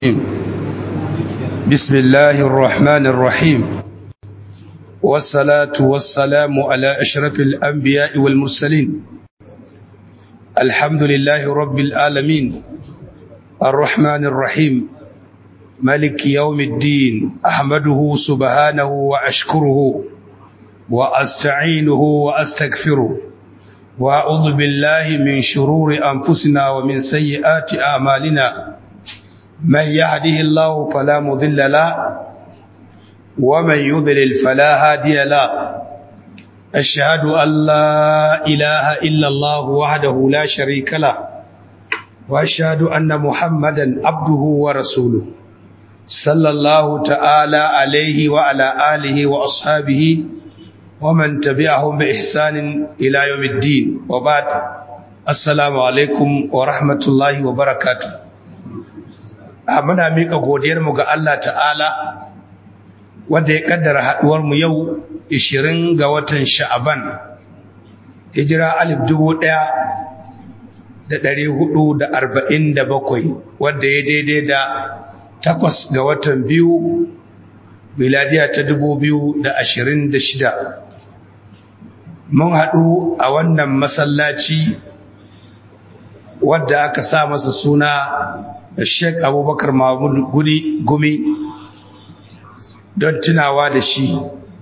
بسم الله الرحمن الرحيم والصلاة والسلام على أشرف الأنبياء والمرسلين الحمد لله رب العالمين الرحمن الرحيم ملك يوم الدين أحمده سبحانه وأشكره وأستعينه وأستغفره وأعوذ بالله من شرور أنفسنا ومن سيئات أعمالنا من يهده الله فلا مضل له ومن يضلل فلا هادي له أشهد أن لا إله إلا الله وحده لا شريك له وأشهد أن محمدا عبده ورسوله صلى الله تعالى عليه وعلى آله وأصحابه ومن تبعهم بإحسان إلى يوم الدين وبعد السلام عليكم ورحمة الله وبركاته muna miƙa godiyarmu ga Allah ta'ala wanda ya ƙaddara haɗuwarmu yau 20 ga watan sha'aban hijira alif dubu ɗaya da ɗari hudu da arba'in da bakwai wadda ya daidai da takwas ga watan biyu miladiya ta dubu biyu da ashirin da shida mun haɗu a wannan masallaci wadda aka sa masa suna Sheikh Abubakar Mahmud Gumi don tunawa da shi.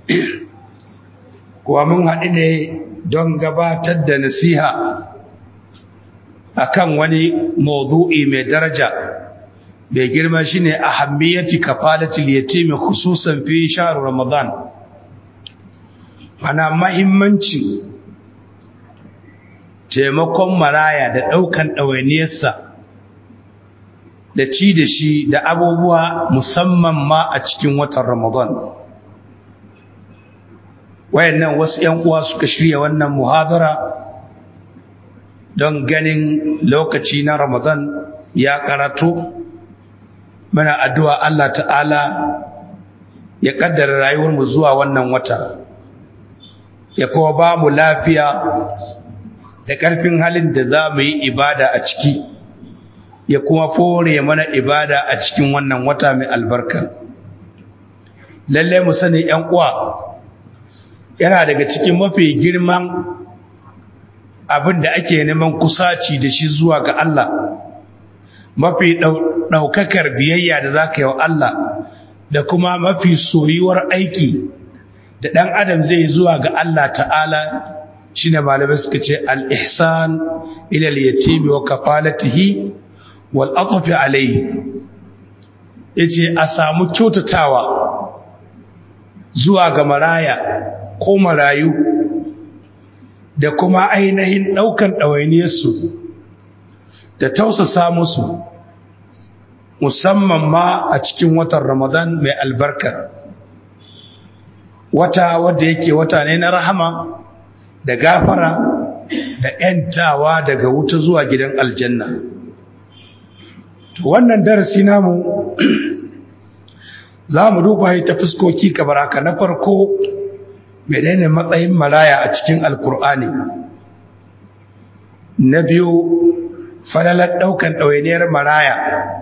Kuwa mun haɗu ne don gabatar da nasiha akan wani mawdu'i mai daraja mai girma shine ahammiyati kafalatul yatimi khususan fi shahr Ramadan. Ana mahimmanci taimakon maraya da ɗaukan ɗawainiyarsa da ci da shi da abubuwa musamman ma a cikin watan Ramadan. Wayannan wasu ‘yan uwa suka shirya wannan muhadara don ganin lokaci na Ramadan ya karatu. Muna addu'a Allah ta'ala ya ƙaddara rayuwarmu zuwa wannan wata, ya kuma ba mu lafiya da ƙarfin halin da za mu yi ibada a ciki. ya kuma fore mana ibada a cikin wannan wata mai albarka lalle mu sani ƴan uwa yana daga cikin mafi girman abin da ake neman kusaci da shi zuwa ga Allah mafi ɗaukakar biyayya da za ka yi wa Allah da kuma mafi soyuwar aiki da ɗan adam zai zuwa ga Allah ta'ala shine malamai suka ce al-ihsan ila al-yatimi wa kafalatihi wal'atafi alaihi ya ce a samu kyautatawa zuwa ga maraya ko marayu da kuma ainihin ɗaukan ɗawainiyarsu da tausasa musu musamman ma a cikin watan ramadan mai albarka wata wadda yake wata ne na rahama da gafara da ‘yantawa daga wuta zuwa gidan aljanna’ to wannan darasi namu za mu duba ta fuskoki kamar haka na farko menene matsayin maraya a cikin alkur'ani na biyu falalar ɗaukan ɗawainiyar maraya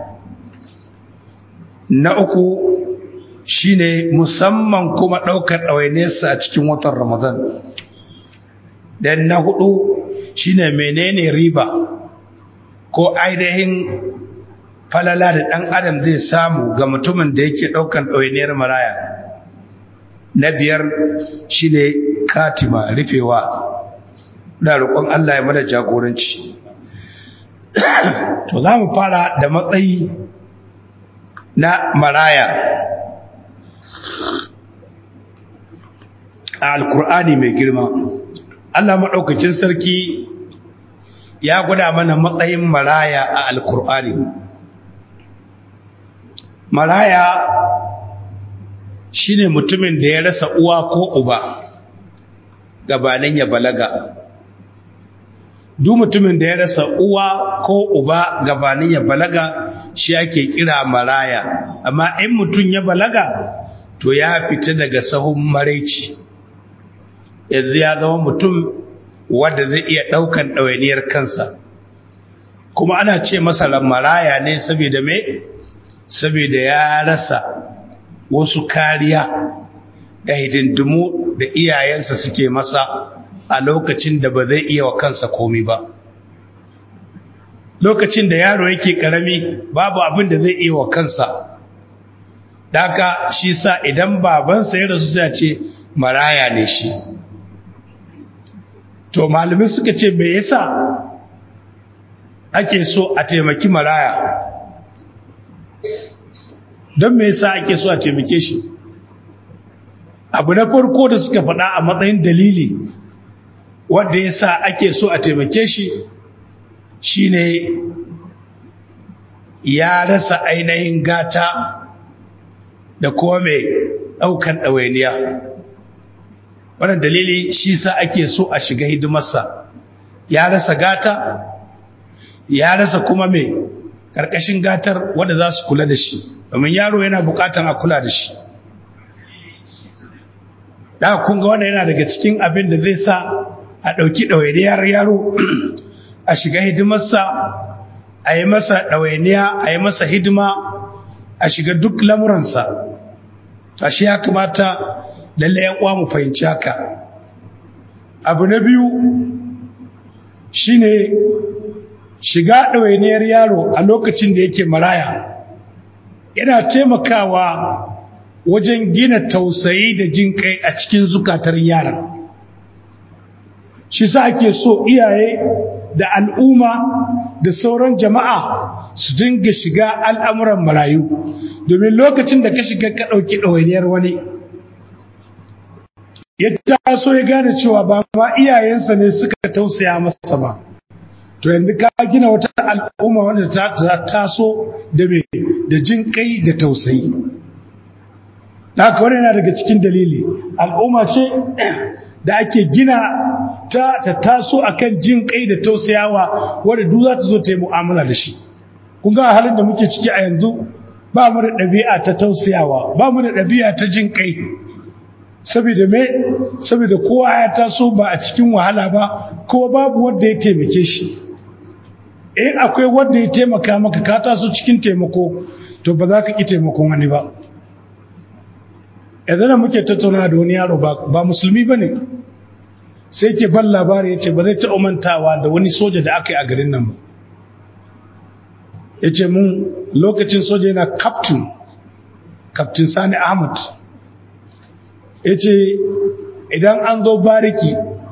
na uku shine musamman kuma ɗaukar ɗawainiyarsa a cikin watan ramadan dan na hudu shine menene riba ko ainihin falala da ɗan adam zai samu ga mutumin da yake ɗaukan ɗawainiyar maraya na biyar shine katima rufewa da roƙon Allah ya mana jagoranci to za mu fara da matsayi na maraya a alkur'ani mai girma Allah maɗaukacin sarki ya gwada mana matsayin maraya a alkur'ani maraya shine mutumin da ya rasa uwa ko uba gabanin ya balaga duk mutumin da ya rasa uwa ko uba gabanin ya balaga shi ake kira maraya amma in mutum ya balaga to ya fita daga sahun maraici yanzu ya zama mutum wanda zai iya ɗaukan ɗawainiyar kansa kuma ana ce masa maraya ne saboda me saboda ya rasa wasu kariya da hidindimu da iyayensa suke masa a lokacin da ba zai iya wa kansa komi ba lokacin da yaro yake karami babu abin da zai iya wa kansa daka shi sa idan babansa ya rasu sai ce maraya ne shi to malamai suka ce me yasa ake so a taimaki maraya don me yasa ake so a taimake shi abu na farko da suka faɗa a matsayin dalili wanda yasa ake so a taimake shi shine ya rasa ainihin gata da kuma mai ɗaukan ɗawainiya wannan dalili shi sa ake so a shiga hidimarsa ya rasa gata ya rasa kuma mai ƙarƙashin gatar wanda za su kula da shi domin yaro yana buƙatan a kula da shi da kun ga wannan yana daga cikin abin da zai sa a ɗauki ɗawainiyar yaro a shiga hidimarsa a yi masa ɗawainiya a yi masa hidima a shiga duk lamuransa a shi ya kamata lalle ya uwa mu fahimci haka abu na biyu shine shiga ɗawainiyar yaro a lokacin da yake maraya yana taimakawa wajen gina tausayi da jin kai a cikin zukatar yaran shi sa ake so iyaye da al'umma da sauran jama'a su dinga shiga al'amuran marayu domin lokacin da ka shiga ka ɗauki ɗawainiyar wani ya taso ya gane cewa ba ma iyayensa ne suka tausaya masa ba to yanzu ka gina wata al'umma wanda ta taso da me da jin kai da tausayi haka wani yana daga cikin dalili al'umma ce da ake gina ta ta taso akan jin kai da tausayawa wanda duk za ta zo ta yi mu'amala da shi kun ga halin da muke ciki a yanzu ba mu da ɗabi'a ta tausayawa ba mu da ɗabi'a ta jin kai saboda me saboda kowa ya taso ba a cikin wahala ba kowa babu wanda ya taimake shi in akwai wanda ya taimaka maka ka taso cikin taimako to ba za ka ki taimakon wani ba yanzu da muke tattauna da wani yaro ba musulmi ba ne sai ke ban labari ya ce ba zai taɓa mantawa da wani soja da aka yi a garin nan ba ya ce mun lokacin soja yana captain captain sani ahmad ya ce idan an zo bariki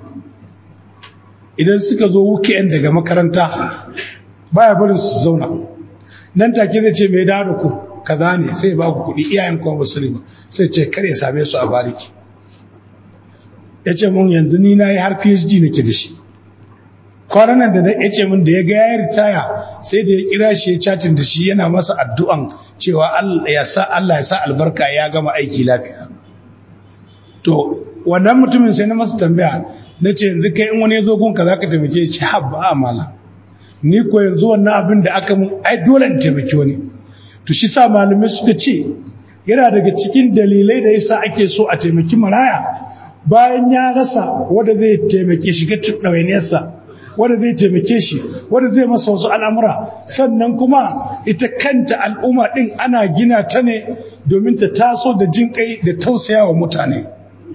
idan suka zo weekend daga makaranta baya barin su zauna nan take zai ce mai dawo da ku kaza ne sai ba ku kuɗi iyayen kuma ba ba sai ce kar ya same su a bariki ya ce mun yanzu ni na yi har phd nake da shi kwanan nan da ya ce mun da ya ga ya ritaya sai da ya kira shi ya chatin da shi yana masa addu'an cewa Allah ya sa Allah ya sa albarka ya gama aiki lafiya to wannan mutumin sai na masa tambaya na ce yanzu kai in wani ya zo gunka za ka taimake shi habba amala ni ko yanzu wannan abin da aka mun ai dole in taimaki wani to shi sa malamai suka ce yana daga cikin dalilai da yasa ake so a taimaki maraya bayan ya rasa wanda zai taimake shi ga ɗawainiyarsa wanda zai taimake shi wanda zai masa wasu al'amura sannan kuma ita kanta al'umma ɗin ana gina ta ne domin ta taso da jin kai da tausaya wa mutane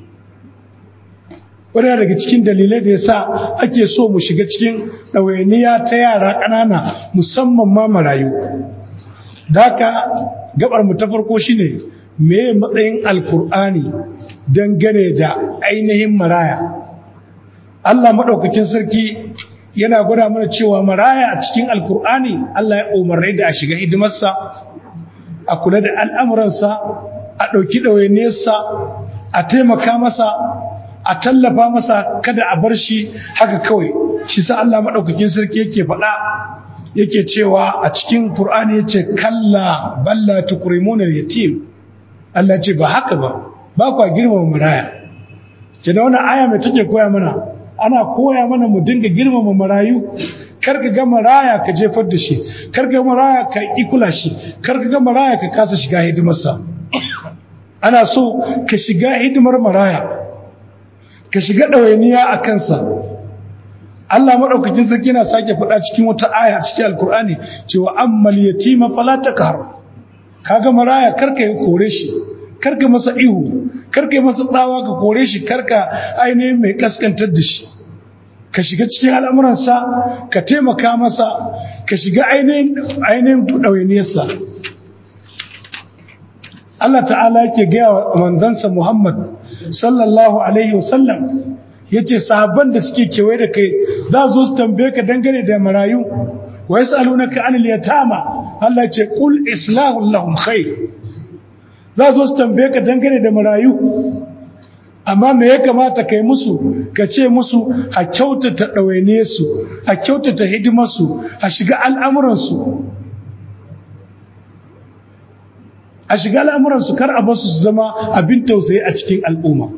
wadda daga cikin dalilai da yasa ake so mu shiga cikin ɗawainiya ta yara ƙanana musamman ma marayu da haka gabar mu ta farko shine me matsayin alkur'ani dangane da ainihin maraya Allah maɗaukakin sarki yana gwada mana cewa maraya a cikin alkur'ani Allah ya umarni da a shiga hidimarsa a kula da al'amuransa a ɗauki ɗawainiyarsa a taimaka masa a tallafa masa kada a bar shi haka kawai shi sa Allah maɗaukakin sarki yake faɗa yake cewa a cikin Qur'ani yace kalla balla tukrimuna yatim Allah ce ba haka ba ba kwa girmama maraya ce da wannan aya mai take koya mana ana koya mana mu dinga girmama marayu kar ka ga maraya ka jefar da shi kar ka ga maraya ka ikula shi kar ka ga maraya ka kasa shiga hidimarsa ana so ka shiga hidimar maraya ka shiga ɗawainiya a kansa Allah maɗaukakin sarki na sake faɗa cikin wata aya a cikin alkur'ani cewa ammal yatima fala takhar kaga maraya karka yi kore shi karka masa ihu karka yi masa tsawa ka kore shi karka ainihin mai kaskantar da shi ka shiga cikin al'amuransa ka taimaka masa ka shiga ainihin ɗawainiyarsa Allah ta'ala yake gaya wa manzansa Muhammad sallallahu alaihi wasallam ya ce sahabban da suke kewaye da kai za zo su tambaye ka dangane da marayu wa yas'alunaka anil yatama Allah ce qul islahu lahum khair za zo su tambaye ka dangane da marayu amma me ya kamata kai musu ka ce musu a kyautata ɗawaine su a kyautata hidimarsu a shiga al'amuransu a shiga al'amuransu kar a basu su zama abin tausayi a cikin al'umma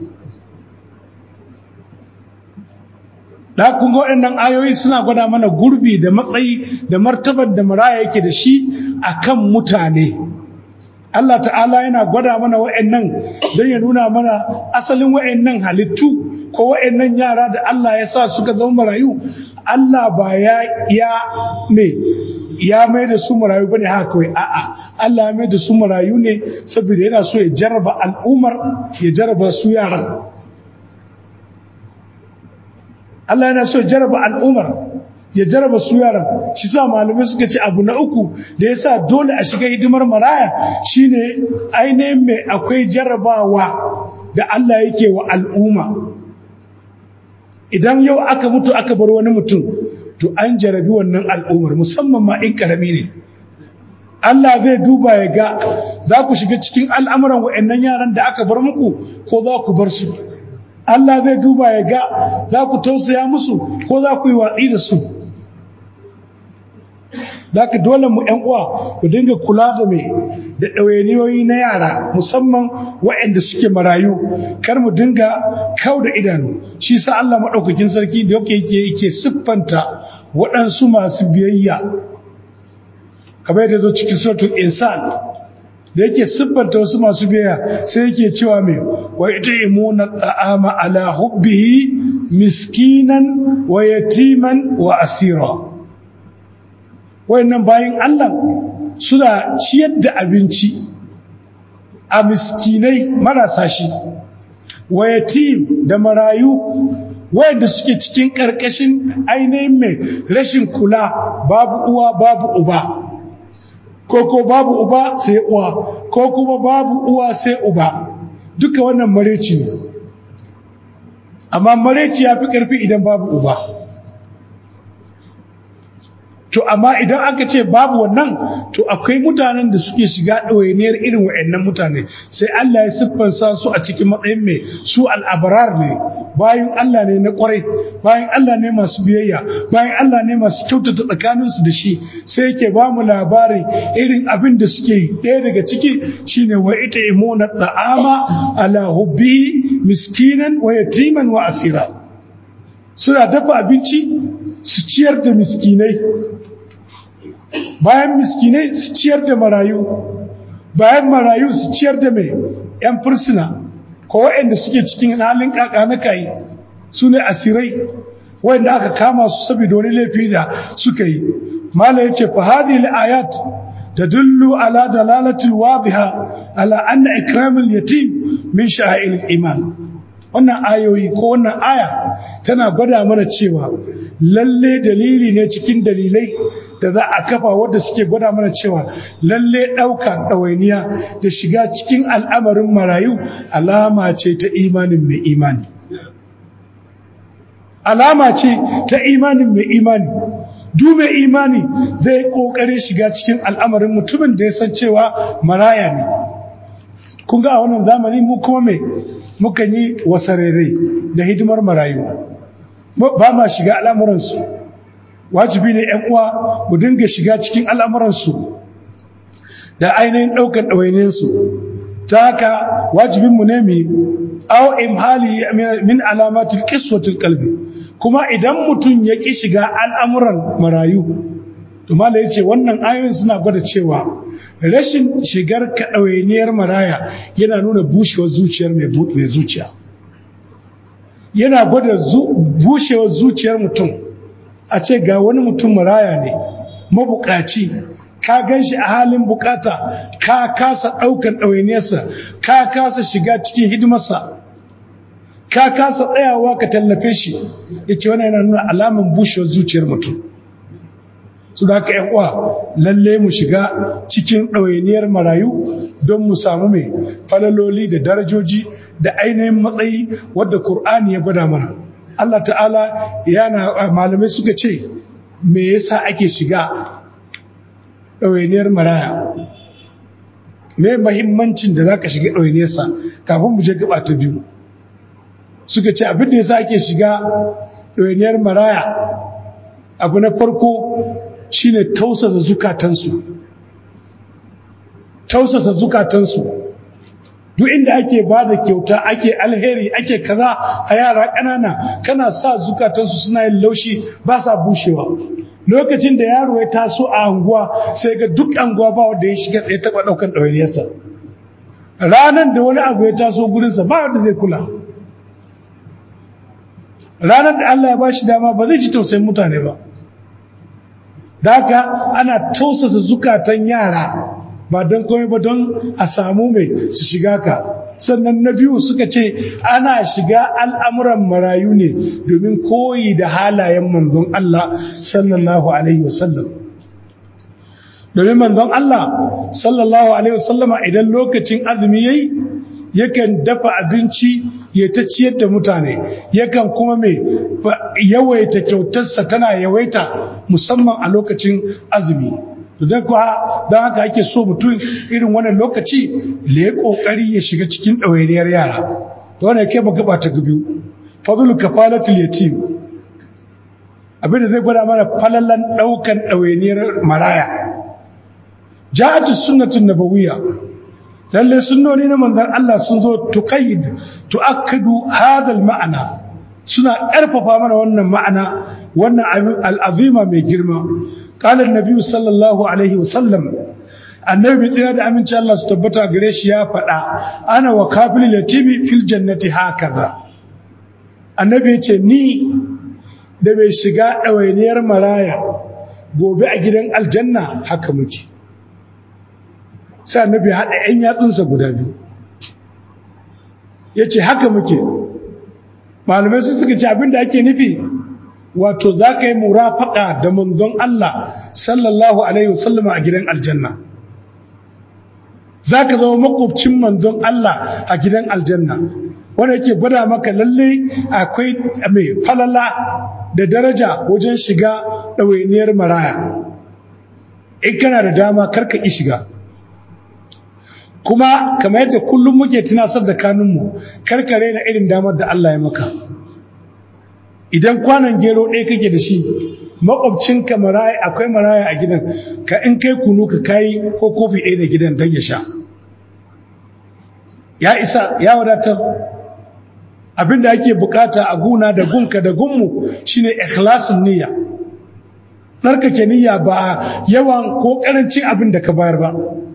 da kun ga waɗannan ayoyi suna gwada mana gurbi da matsayi da martabar da maraya yake da shi akan mutane Allah ta'ala yana gwada mana wa'annan don ya nuna mana asalin wa'annan halittu ko wa'annan yara da Allah ya sa suka zama marayu Allah ba ya ya me ya mai da su marayu bane haka kawai a'a Allah ya mai da su marayu ne saboda yana so ya jarraba al'umar ya jarraba su yaran Allah yana so ya jarraba al'umar ya jaraba su yaran shi sa malamai suka ce abu na uku da ya sa dole a shiga hidimar maraya shine ainihin mai akwai jarabawa da Allah yake wa al'umma idan yau aka mutu aka bar wani mutum to an jarabi wannan al'ummar musamman ma in karami ne Allah zai duba ya ga za ku shiga cikin al'amuran wa'annan yaran da aka bar muku ko za ku bar su Allah zai duba ya ga za ku tausaya musu ko za ku yi watsi da su Daka dole mu ‘yan uwa ku dinga kula da mai da ɗawainiyoyi na yara musamman waɗanda suke marayu kar mu dinga kau da idanu shi sa Allah maɗaukakin sarki da yake yake yake siffanta waɗansu masu biyayya kamar yadda zo cikin suratul insan da yake siffanta wasu masu biyayya sai yake cewa mai wa imuna ta'ama ala hubbihi miskinan wa yatiman wa asira wayannan bayin Allah suna ciyar da abinci a miskinai marasa shi wa yatim da marayu wayanda suke cikin karkashin ainihin mai rashin kula babu uwa babu uba ko ko babu uba sai uwa ko kuma babu uwa sai uba duka wannan mareci ne amma mareci ya fi ƙarfi idan babu uba to amma idan aka ce babu wannan to akwai mutanen da suke shiga ɗawainiyar irin wa'annan mutane sai Allah ya siffansa su a cikin matsayin mai su al'abrar ne bayan Allah ne na kwarai bayan Allah ne masu biyayya bayan Allah ne masu kyautata tsakaninsu da shi sai yake ba mu labarin irin abin da suke yi ɗaya daga ciki shine wa ita imuna ta'ama ala hubbi miskinan wa yatiman wa asira suna dafa abinci su ciyar da miskinai bayan miskinai su ciyar da marayu bayan marayu su ciyar da mai 'yan fursuna ko waɗanda suke cikin halin kaka na kayi su ne asirai waɗanda aka kama su saboda wani laifi da suka yi mala ya ce fahadi ayat تدل على دلالة واضحة على أن إكرام اليتيم من شعائر الإيمان wannan ayoyi ko wannan aya tana gwada mana cewa lalle dalili ne cikin dalilai da za a kafa wadda suke gwada mana cewa lalle ɗaukar ɗawainiya da shiga cikin al'amarin marayu alama ce ta imanin mai imani alama ce ta imanin mai imani dube imani zai ƙoƙarin shiga cikin al'amarin mutumin da ya san cewa maraya ne kun ga a wannan zamani mu kuma mai mukan yi wasarere da hidimar marayu ba ma shiga al'amuransu wajibi ne ‘yan uwa mu dinga shiga cikin al'amuransu da ainihin ɗaukar ɗawaininsu ta haka wajibinmu ne mu au imhali min alamatul qiswatul qalbi kuma idan mutum ya ki shiga al'amuran marayu to mala yace wannan ayoyin suna gwada cewa rashin shigar kaɗawainiyar maraya yana nuna bushewar zuciyar mai zuciya yana gwada bushewar zuciyar mutum a ce ga wani mutum maraya ne mabukaci ka gan shi a halin bukata ka kasa ɗaukan ɗawainiyarsa ka kasa shiga cikin hidimarsa ka kasa tsayawa ka tallafe shi ya ce wani yana nuna alamun bushewar zuciyar mutum su da haka uwa lalle mu shiga cikin ɗawainiyar marayu don mu samu mai falaloli da darajoji da ainihin matsayi wadda Kur'ani ya gwada mana Allah ta'ala yana malamai suka ce me yasa ake shiga ɗawainiyar maraya me mahimmancin da za ka shiga ɗawainiyarsa kafin mu je gaba ta biyu suka ce abin da yasa ake shiga ɗawainiyar maraya abu na farko shine tausasa zukatansu tausasa zukatansu duk inda ake ba da kyauta ake alheri ake kaza a yara ƙanana kana sa zukatansu suna yin laushi ba sa bushewa lokacin da yaro ya taso a anguwa sai ga duk anguwa ba wanda ya shiga ya taɓa ɗaukan ɗawainiyarsa ranar da wani abu ya taso gurinsa ba wanda zai kula ranar da Allah ya ba shi dama ba zai ji tausayin mutane ba da haka ana tausasa zukatan yara ba don komai ba don a samu mai su shiga ka sannan na biyu suka ce ana shiga al'amuran marayu ne domin koyi da halayen manzon Allah sallallahu alaihi wasallam domin manzon Allah sallallahu alaihi wasallama idan lokacin azumi yayi yakan dafa abinci ya ta ciyar da mutane yakan kuma mai yawaita kyautarsa tana yawaita musamman a lokacin azumi don kuwa don haka ake so mutum irin wannan lokaci da ya kokari ya shiga cikin ɗawainiyar yara to wannan kai ba gaba ta biyu fadlul kafalatul yatim abinda zai gwada mana falalan ɗaukan ɗawainiyar maraya ja'atu sunnatun nabawiyya lalle sunnoni na manzon Allah sun zo tuqayyid tu'akkidu hadha ma'ana suna ƙarfafa mana wannan ma'ana wannan al'azima mai girma qala an-nabi sallallahu alaihi wasallam annabi tsira da aminci Allah su tabbata gare shi ya faɗa ana wa kafil yatimi fil jannati hakaza annabi ya ce ni da bai shiga ɗawainiyar maraya gobe a gidan aljanna haka muke sai annabi haɗa 'yan yatsunsa guda biyu ya ce haka muke malamai sun suka ce abinda ake nufi wato za ka yi murafaka da manzon Allah sallallahu alaihi wasallama a gidan aljanna za ka zama makwabcin manzon Allah a gidan aljanna wanda yake gwada maka lalle akwai mai falala da daraja wajen shiga ɗawainiyar maraya in kana da dama karka ƙi shiga kuma kamar yadda kullum muke tunasar da kanunmu karkare na irin damar da Allah ya maka idan kwanan gero ɗaya kake da shi makwabcinka maraya akwai maraya a gidan ka in kai kunu ka kai ko kofi ɗaya da gidan don ya sha ya isa ya wadatar abinda ake bukata a guna da gunka da gunmu shine ikhlasin niyya tsarkake niyya ba yawan ko karancin abin da ka bayar ba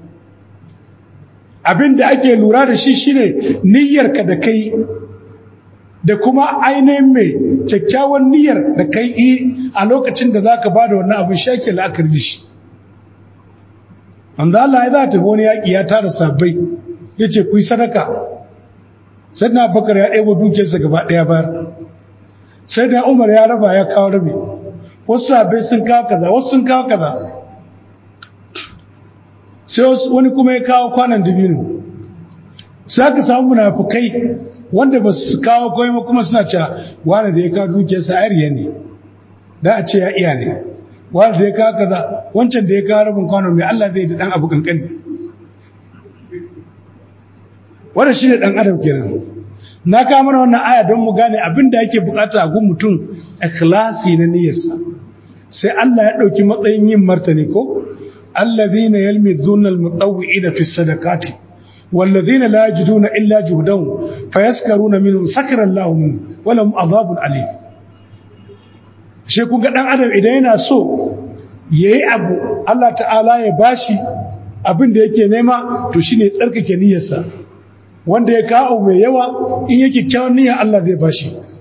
abin da ake lura da shi shine niyyarka da kai da kuma ainihin mai kyakkyawan niyyar da kai yi a lokacin da za ka ba da wannan abin shake la'akari da shi wanda Allah ya za ta wani yaƙi ya tara sabbai ya ce ku yi sadaka sai na bakar ya ɗaya dukiyarsa gaba ɗaya bayar sai da umar ya raba ya kawo rabi wasu sabbai sun kawo kaza wasu sun kawo kaza sai wani kuma ya kawo kwanan dabino sai aka samu munafukai wanda ba su kawo komai ba kuma suna cewa wani da ya kawo dukiyarsa ariya ne da a ce ya iya ne wani da ya kawo kaza wancan da ya kawo rabin kwano mai Allah zai da dan abu kankani wannan shine dan adam kenan na kawo mana wannan aya don mu gane abin da yake bukata a gun mutum ikhlasi na niyyarsa sai Allah ya dauki matsayin yin martani ko الذين يلمذون المطوعين في الصدقات والذين لا يجدون إلا جهدهم فيسكرون منهم سكر الله منهم ولهم عذاب أليم shi kun ga dan adam idan yana so yayi abu Allah ta'ala ya bashi abin da yake nema to shine tsarkake niyyarsa wanda ya kawo mai yawa in yake kyawun niyya Allah zai bashi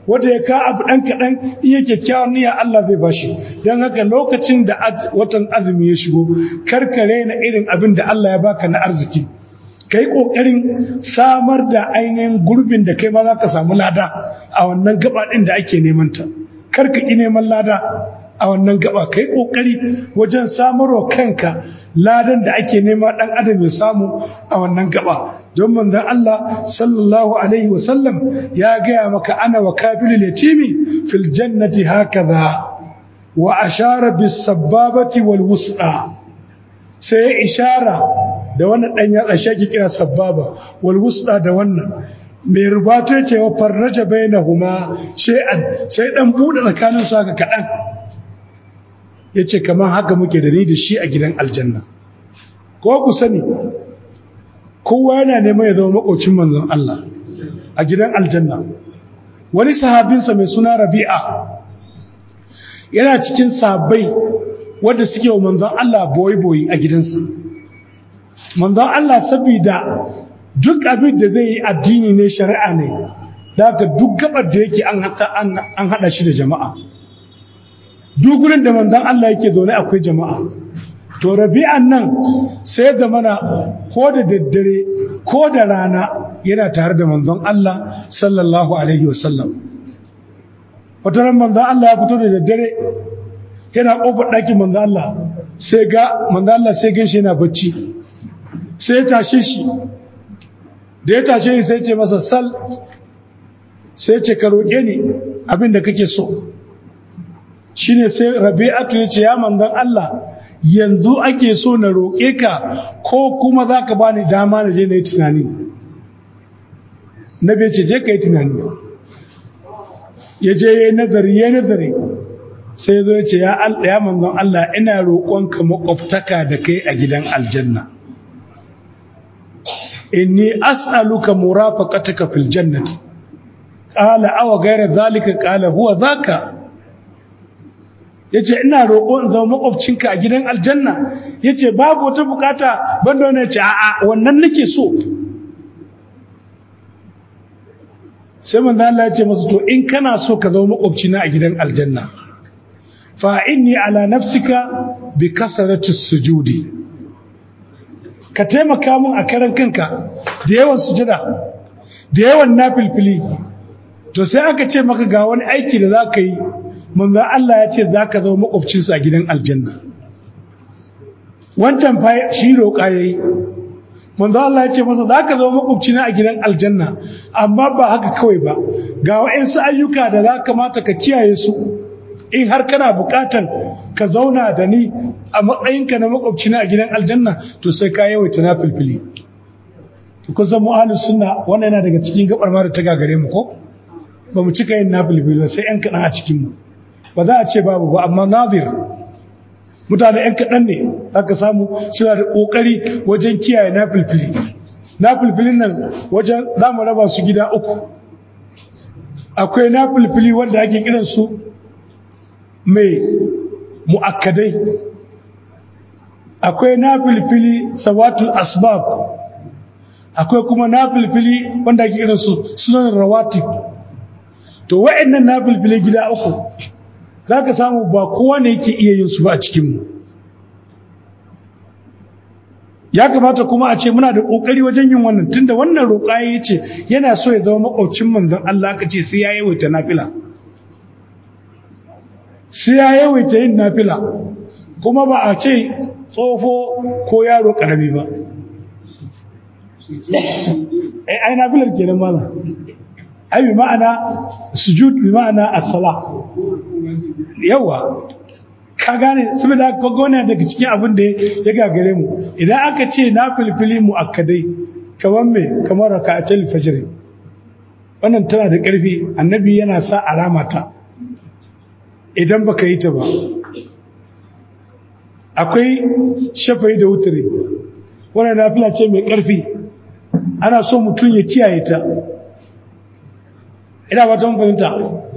wanda ya ka abu ɗan kaɗan iya kyakkyawar niyya Allah zai bashi don haka lokacin da watan azumi ya shigo karkare na irin abin da Allah ya baka na arziki ka yi ƙoƙarin samar da ainihin gurbin da kai ma za ka samu lada a wannan gaba ɗin da ake neman ta kar ka ƙi neman lada a wannan gaba ka yi ƙoƙari wajen samarwa kanka ladan da ake nema ɗan adam ya samu a wannan gaba don manzon Allah sallallahu alaihi wasallam ya gaya maka ana wa kafilul yatimi fil jannati hakaza wa ashara bis sababati wal wus'a sai ya ishara da wannan dan yatsa shaki kira sababa wal wus'a da wannan mai rubato ce wa farraja bainahuma shay'an sai dan bude tsakanin su haka kadan yace kamar haka muke da ni da shi a gidan aljanna ko ku sani kowa yana neman ya zama makocin manzon Allah a gidan aljanna wani sahabinsa mai suna Rabi'a yana cikin sabai wanda suke wa manzon Allah boyi-boyi a gidansa manzon Allah saboda duk abin da zai yi addini ne shari'a ne da duk gabar da yake an hada shi da jama'a duk gurin da manzon Allah yake zaune akwai jama'a to rabi'an nan sai da mana ko da daddare ko da rana yana tare da manzon Allah sallallahu alaihi wasallam wata ran manzon Allah ya fito da daddare yana kofar ɗakin manzon Allah sai ga manzon Allah sai gan shi yana bacci sai ya tashe shi da ya tashe shi sai ce masa sal sai ce ka roƙe ni abin da kake so shine sai rabi'atu ya ce ya manzon Allah yanzu ake so na roƙe ka ko kuma za ka ba ni dama na je na yi tunani na bai ce je ka yi tunani ya je ya yi nazari ya nazari sai zo ya ce ya manzon Allah ina roƙonka makwabtaka da kai a gidan aljanna inni as'aluka murafaqataka fil jannati qala aw ghayra dhalika qala huwa dhaka ya ce ina roƙo in zama makwabcinka a gidan aljanna ya ce babu wata bukata banda wani ce a'a wannan nake so sai manzo Allah ya ce masa to in kana so ka zama makwabcina a gidan aljanna fa inni ala nafsika bi kasarati sujudi ka taimaka mun a karan kanka da yawan sujada da yawan nafilfili to sai aka ce maka ga wani aiki da za ka yi manzo Allah ya ce za ka zama makwabcinsa a gidan aljanna wancan fa shi roƙa ya yi manzo Allah ya ce masa za ka zama makwabcina a gidan aljanna amma ba haka kawai ba ga waɗansu ayyuka da za kamata ka kiyaye su in har kana buƙatan ka zauna da ni a matsayinka na makwabcina a gidan aljanna to sai ka yawaita na filfili kusan mu ahlus sunna wannan yana daga cikin gabar ma da ta gagare mu ko ba mu cika yin na filfili ba sai yan kaɗan a cikin mu ba za a ce babu ba amma nazir mutane 'yan kaɗan ne aka samu suna da ƙoƙari wajen kiyaye na filfili na filfilin nan wajen za mu raba su gida uku akwai na filfili wanda ake kiransu mai mu'akkadai akwai na filfili sawatul asbab akwai kuma na filfili wanda ake kiransu sunan rawatib to wa'annan na filfili gida uku za ka samu ba kowa ne yake iya yin su ba a cikinmu ya kamata kuma a ce muna da ƙoƙari wajen yin wannan tunda wannan roƙa ya ce yana so ya zama makwabcin manzon Allah ka ce sai ya yawaita nafila sai ya yawaita yin nafila kuma ba a ce tsofo ko yaro ƙarami ba ai nafilar kenan mana ai bi ma'ana sujud bi ma'ana as-sala yawa ka gane saboda ka gona daga cikin abin da ya gagare mu idan aka ce na filfili mu akadai kamar me kamar raka'atul fajr wannan tana da ƙarfi annabi yana sa alama ta idan baka yi ta ba akwai shafai da wutare wannan nafila ce mai ƙarfi ana so mutum ya kiyaye ta ina ba ta fahimta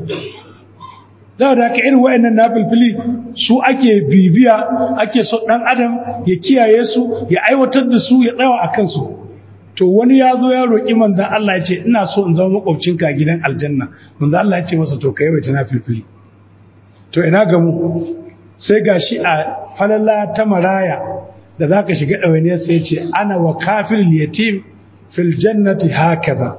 da da aka irin wa'annan nafilfili su ake bibiya ake so dan adam ya kiyaye su ya aiwatar da su ya tsawa a kansu to wani ya zo ya roƙi manzan Allah ya ce ina so in zama makwabcinka a gidan aljanna manzan Allah ya ce masa to ka yawaita na filfili to ina ga mu sai ga shi a falala ta maraya da za ka shiga ɗawainiyar sai ce ana wa kafin yatim fil jannati hakaza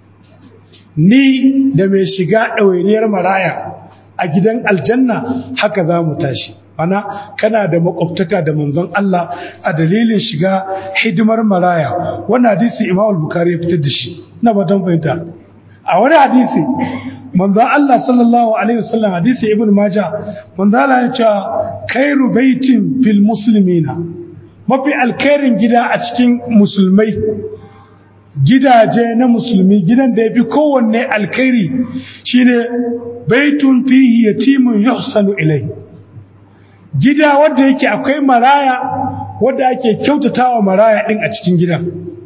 ni da mai shiga ɗawainiyar maraya a gidan aljanna haka za mu tashi ana kana da makwabtaka da manzon Allah a dalilin shiga hidimar maraya wannan hadisi Imam al-Bukhari ya fitar da shi ina ba fahimta a wani hadisi manzon Allah sallallahu alaihi wasallam hadisi Ibn Majah manzon Allah ya ce khairu baitin fil muslimina mafi alkhairin gida a cikin musulmai gidaje na musulmi gidan da ya fi kowanne alkhairi shine baitun fihi yatimun yuhsanu ilayhi gida wanda yake akwai maraya wanda ake kyautatawa maraya din a cikin gidan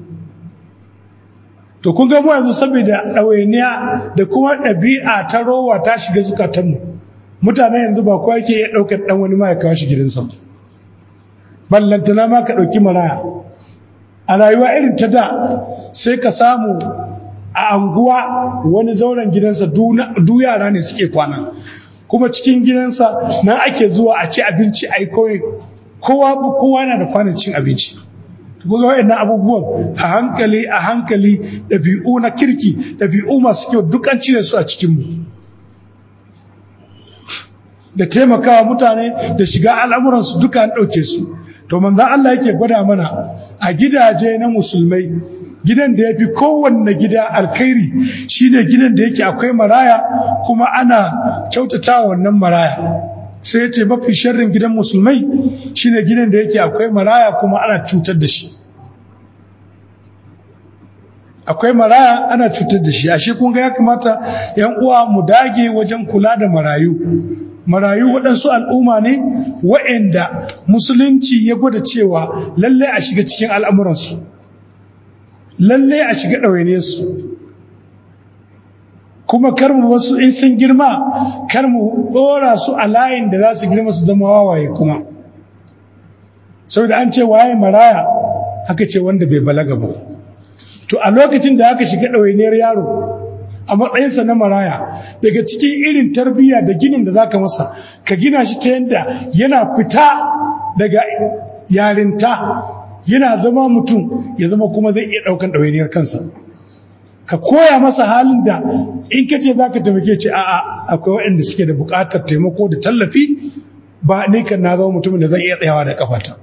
to kun ga mu yanzu saboda ɗawainiya da kuma ɗabi'a ta rowa ta shiga zukatanmu mutane yanzu ba kowa yake iya ɗaukar ɗan wani ma ya kawo shi gidansa ballantana ma ka ɗauki maraya a rayuwa irin ta da sai ka samu a anguwa wani zauren gidansa du yara ne suke kwana kuma cikin gidansa nan ake zuwa a ci abinci a yi kowa kowa yana da kwanan cin abinci kuma waɗannan abubuwan a hankali a hankali ɗabi'u na kirki ɗabi'u masu kyau duk an cire su a cikinmu da taimakawa mutane da shiga al'amuransu duka an ɗauke su to manzan Allah yake gwada mana a gidaje na musulmai gidan da ya fi kowanne gida alkhairi shine gidan da yake akwai maraya kuma ana kyautata wannan maraya sai ya ce mafi sharrin gidan musulmai shine gidan da yake akwai maraya kuma ana cutar da shi akwai maraya ana cutar da shi ashe kun ga ya kamata yan uwa mu dage wajen kula da marayu marayu waɗansu al'umma ne waɗanda musulunci ya gwada cewa lallai a shiga cikin al'amuransu lallai a shiga ɗawaine su kuma kar mu wasu in sun girma kar mu ɗora su a layin da za su girma su zama wawaye kuma saboda an ce waye maraya aka ce wanda bai balaga ba to a lokacin da aka shiga ɗawainiyar yaro a matsayinsa na maraya daga cikin irin tarbiyya da ginin da zaka masa ka gina shi ta yadda yana fita daga yarinta yana zama mutum ya zama kuma zai iya ɗaukan ɗawainiyar kansa ka koya masa halin da in ka ce za ka taimake ce a'a akwai waɗanda suke da buƙatar taimako da tallafi ba ni kan na zama mutumin da zan iya tsayawa da kafata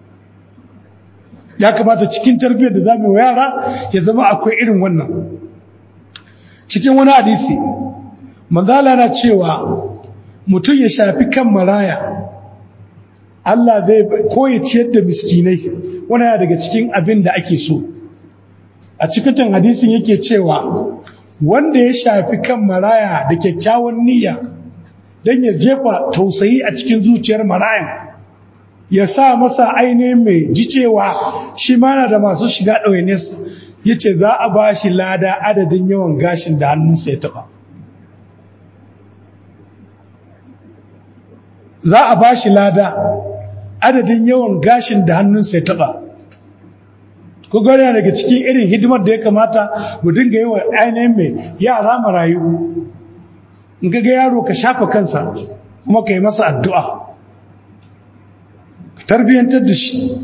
ya kamata cikin tarbiyyar da za mu yara ya zama akwai irin wannan cikin wani hadisi manzala na cewa mutum ya shafi kan maraya Allah zai ko ya ciyar da miskinai wani yana daga cikin abin da ake so a cikin hadisin yake cewa wanda ya shafi kan maraya da kyakkyawan niyya don ya jefa tausayi a cikin zuciyar marayan ya sa masa ainihin mai ji cewa shi mana da masu shiga ɗawainiyarsa ya ce za a ba shi lada adadin yawan gashin da hannunsa ya taɓa za a ba shi lada adadin yawan gashin da hannunsa ya taɓa ko yana daga cikin irin hidimar da ya kamata mu dinga yi wa ainihin mai yara marayu in ga yaro ka shafa kansa kuma ka yi masa addu'a ka tarbiyyantar da shi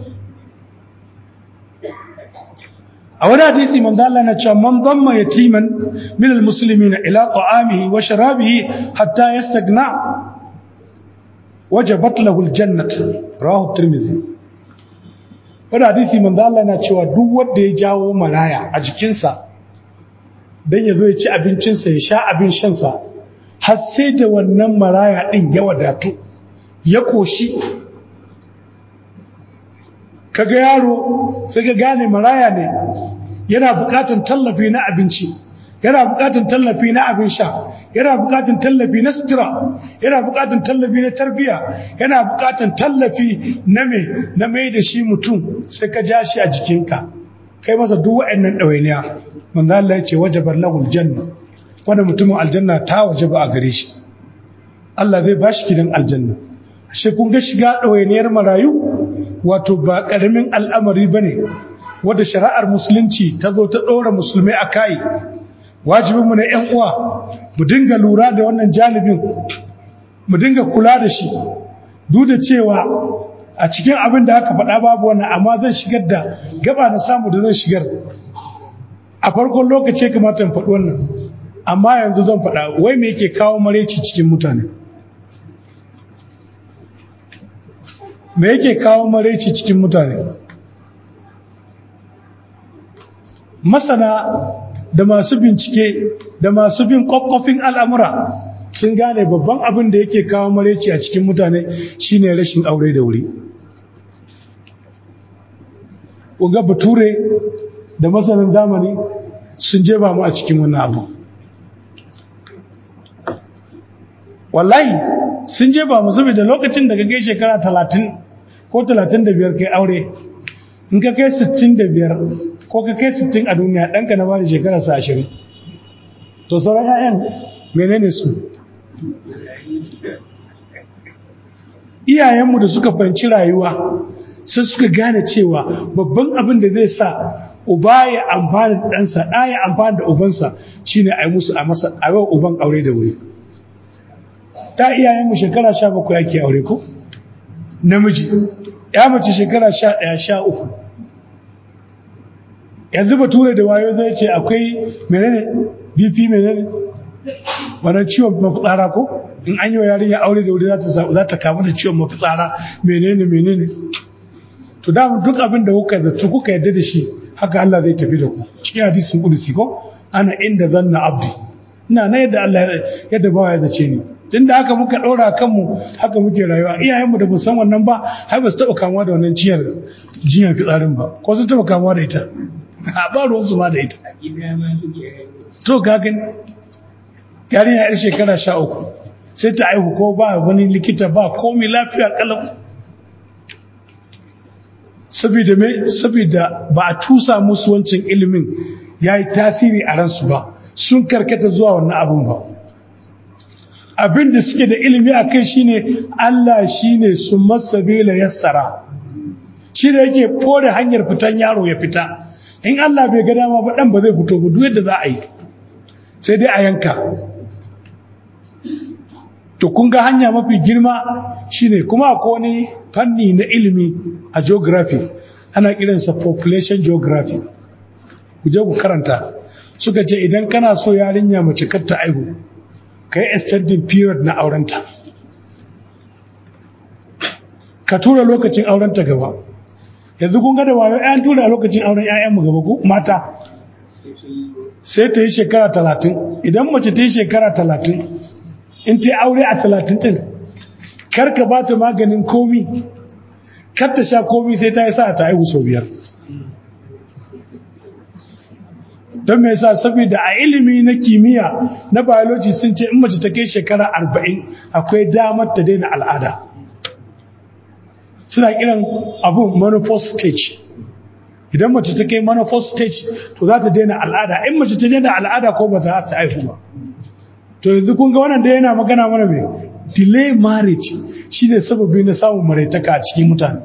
a wani hadisi manzo Allah na cewa man damma yatiman min almuslimina ila ta'amihi wa sharabihi hatta yastagna wajabat lahu aljannah rawahu tirmidhi wani hadisi manzo Allah na cewa duk wanda ya jawo maraya a jikinsa dan ya zo ya ci abincinsa ya sha abin shansa har sai da wannan maraya din ya wadatu ya koshi kaga yaro sai ka gane maraya ne yana bukatun tallafi na abinci yana bukatun tallafi na abin sha yana bukatun tallafi na sutura yana bukatun tallafi na tarbiya yana bukatun tallafi na me na mai da shi mutum sai ka ja shi a jikinka kai masa duk wa'annan ɗawainiya manzo Allah ya ce wajabar lahul janna wanda mutumin aljanna ta wajaba a gare shi Allah zai bashi gidan aljanna ashe kun ga shiga ɗawainiyar marayu wato ba ƙaramin al'amari ba ne wadda shari'ar musulunci ta zo ta ɗora musulmai a kai wajibinmu na 'yan uwa mu dinga lura da wannan janibin mu dinga kula da shi duk da cewa a cikin abin da aka faɗa babu wannan amma zan shigar da gaba na samu da zan shigar a farkon lokaci kamata in faɗi wannan amma yanzu zan faɗa wai me yake kawo maraici cikin mutane me yake kawo maraici cikin mutane masana da masu bincike da masu bin kwakwafin al'amura sun gane babban abin da yake kawo maraici a cikin mutane shine rashin aure da wuri ƙunga bature da masanin zamani sun jeba mu a cikin wannan abu wallahi sun jeba mu saboda lokacin da ka kai shekara talatin ko talatin da biyar kai aure in ka kai sittin da biyar ko ka kai sittin a duniya ɗanka na bada shekara sa ashirin to sauran 'ya'yan menene su iyayenmu da suka fahimci rayuwa sai suka gane cewa babban abin da zai sa uba ya amfani da ɗansa ɗa ya amfani da ubansa shine a yi musu a masa a yau uban aure da wuri ta iyayenmu shekara sha bakwai ake aure ko namiji ya mace shekara sha ɗaya sha uku yanzu bature da wayo zai ce akwai menene bp menene wannan ciwon mafitsara ko in an yi wa yarinya aure da wuri za ta kamu da ciwon mafitsara menene menene to da duk abin da kuka zato kuka yadda da shi haka Allah zai tafi da ku cikin hadisin kudusi ko ana inda zanna abdi ina na yadda Allah yadda bawa ya zace ni tunda haka muka ɗora kanmu haka muke rayuwa iyayenmu da san wannan ba har ba su taɓa kamuwa da wannan ciyar jinyar fitsarin ba ko sun taɓa kamuwa da ita a ba ruwansu ma da ita to ka gani yarinya yar shekara sha uku sai ta aihu ko ba wani likita ba komi lafiya kalau saboda me saboda ba a tusa musu wancan ilimin ya yi tasiri a ransu ba sun karkata zuwa wannan abin ba abin da suke da ilimi a kai shine Allah shine su masabila yassara shi da yake fore hanyar fitan yaro ya fita in Allah bai ga dama ba dan ba zai fito ba duk yadda za a yi sai dai a yanka to kun ga hanya mafi girma shine kuma akwai wani fanni na ilimi a geography ana kiransa population geography ku je ku karanta suka ce idan kana so yarinya mace kar ta aihu kai extending period na aurenta ka tura lokacin aurenta gaba yanzu kun ga da wayo ƴan tura lokacin auren ƴaƴan mu gaba ko mata sai ta yi shekara talatin idan mace ta yi shekara talatin in ta yi aure a talatin ɗin kar ka ba ta maganin komi kar ta sha komi sai ta yi sa ta haihu sau biyar don mai sa saboda a ilimi na kimiyya na biology sun ce in mace ta kai shekara arba'in akwai damar ta daina al'ada suna kiran abu menopause stage idan mace ta kai menopause stage to za ta daina al'ada in mace ta daina al'ada ko ba ta ta haihu ba to yanzu kun ga wannan da yana magana mana mai delay marriage shine sababi na samun maraitaka a cikin mutane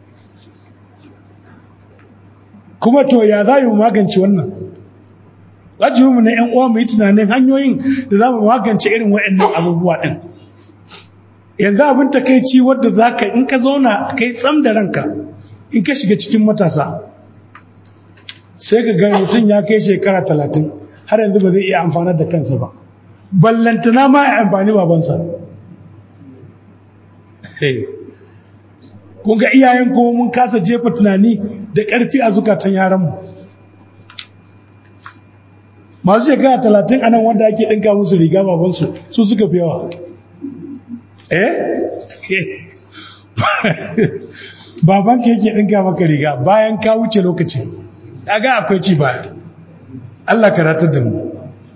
kuma to ya za mu magance wannan wajibinmu na 'yan uwa mu yi tunanin hanyoyin da za mu magance irin waɗannan abubuwa ɗin yanzu abin takaici wadda za ka in ka zauna ka yi tsam da ranka in ka shiga cikin matasa sai ka ga mutum ya kai shekara talatin har yanzu ba zai iya amfanar da kansa ba ballantana ma ya amfani babansa kun ga iyayen kuma mun kasa jefa tunani da ƙarfi a zukatan yaranmu masu shekara talatin anan wanda ake ɗinka musu riga babansu su suka fi yawa eh babanka yake ɗinka maka riga bayan ka wuce lokacin ga akwai ci baya Allah ka ratar da mu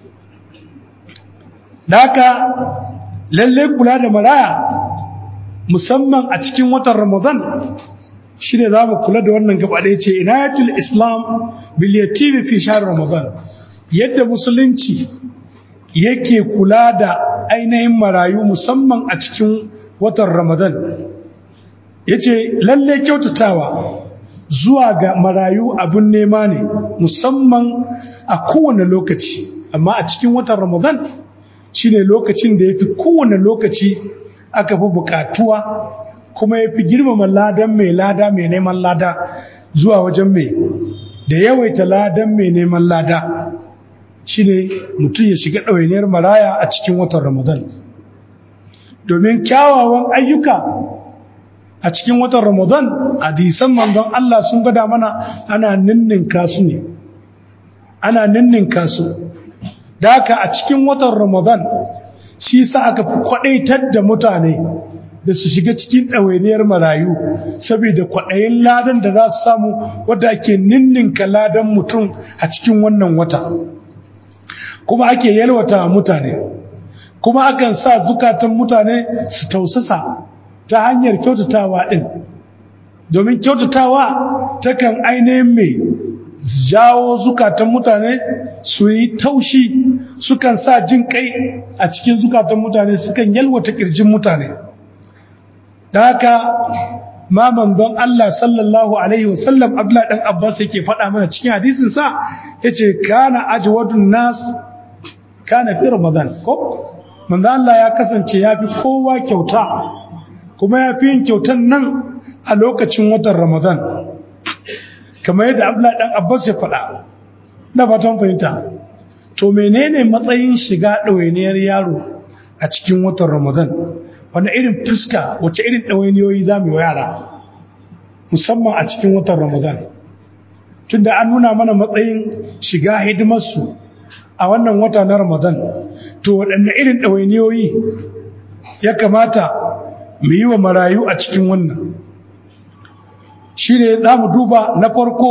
da haka lalle kula da maraya musamman a cikin watan ramadan shi ne za mu kula da wannan gaba ɗaya ce inayatul islam bil yatimi fi shahr ramadan yadda musulunci yake kula da ainihin marayu musamman a cikin watan ramadan yace lalle kyautatawa zuwa ga marayu abin nema ne musamman a kowane lokaci amma a cikin watan ramadan shine lokacin da ya fi kowane lokaci aka fi bukatuwa kuma ya fi girmama ladan mai lada mai neman lada zuwa wajen mai da yawaita ladan mai neman lada shine mutum ya shiga ɗawainiyar maraya a cikin watan ramadan domin kyawawan ayyuka a cikin watan ramadan hadisan manzon Allah sun gada mana ana ninninka su ne ana ninninka su da haka a cikin watan ramadan shi sa aka fi kwadaitar da mutane da su shiga cikin ɗawainiyar marayu saboda kwaɗayin ladan da za su samu wadda ake ninninka ladan mutum a cikin wannan wata kuma ake yalwata mutane kuma akan sa zukatan mutane su tausasa ta hanyar kyautatawa ɗin domin kyautatawa takan ainihin mai jawo zukatan mutane su yi taushi sukan sa jin kai a cikin zukatan mutane sukan yalwata ƙirjin mutane da haka ma manzon Allah sallallahu alaihi wasallam Abdullah dan Abbas yake faɗa mana cikin hadisin sa yace kana ajwadun nas kana fi Ramadan ko manzon Allah ya kasance yafi kowa kyauta kuma yafi yin kyautan nan a lokacin watan Ramadan kamar yadda Abdullah dan Abbas ya faɗa na fatan fahimta to menene matsayin shiga ɗawainiyar yaro a cikin watan Ramadan wani irin fuska wace irin ɗawainiyoyi za mu yi yara musamman a cikin watan ramadan tunda an nuna mana matsayin shiga hidimarsu a wannan wata na ramadan to waɗanne irin ɗawainiyoyi ya kamata mu yi wa marayu a cikin wannan shi ne za mu duba na farko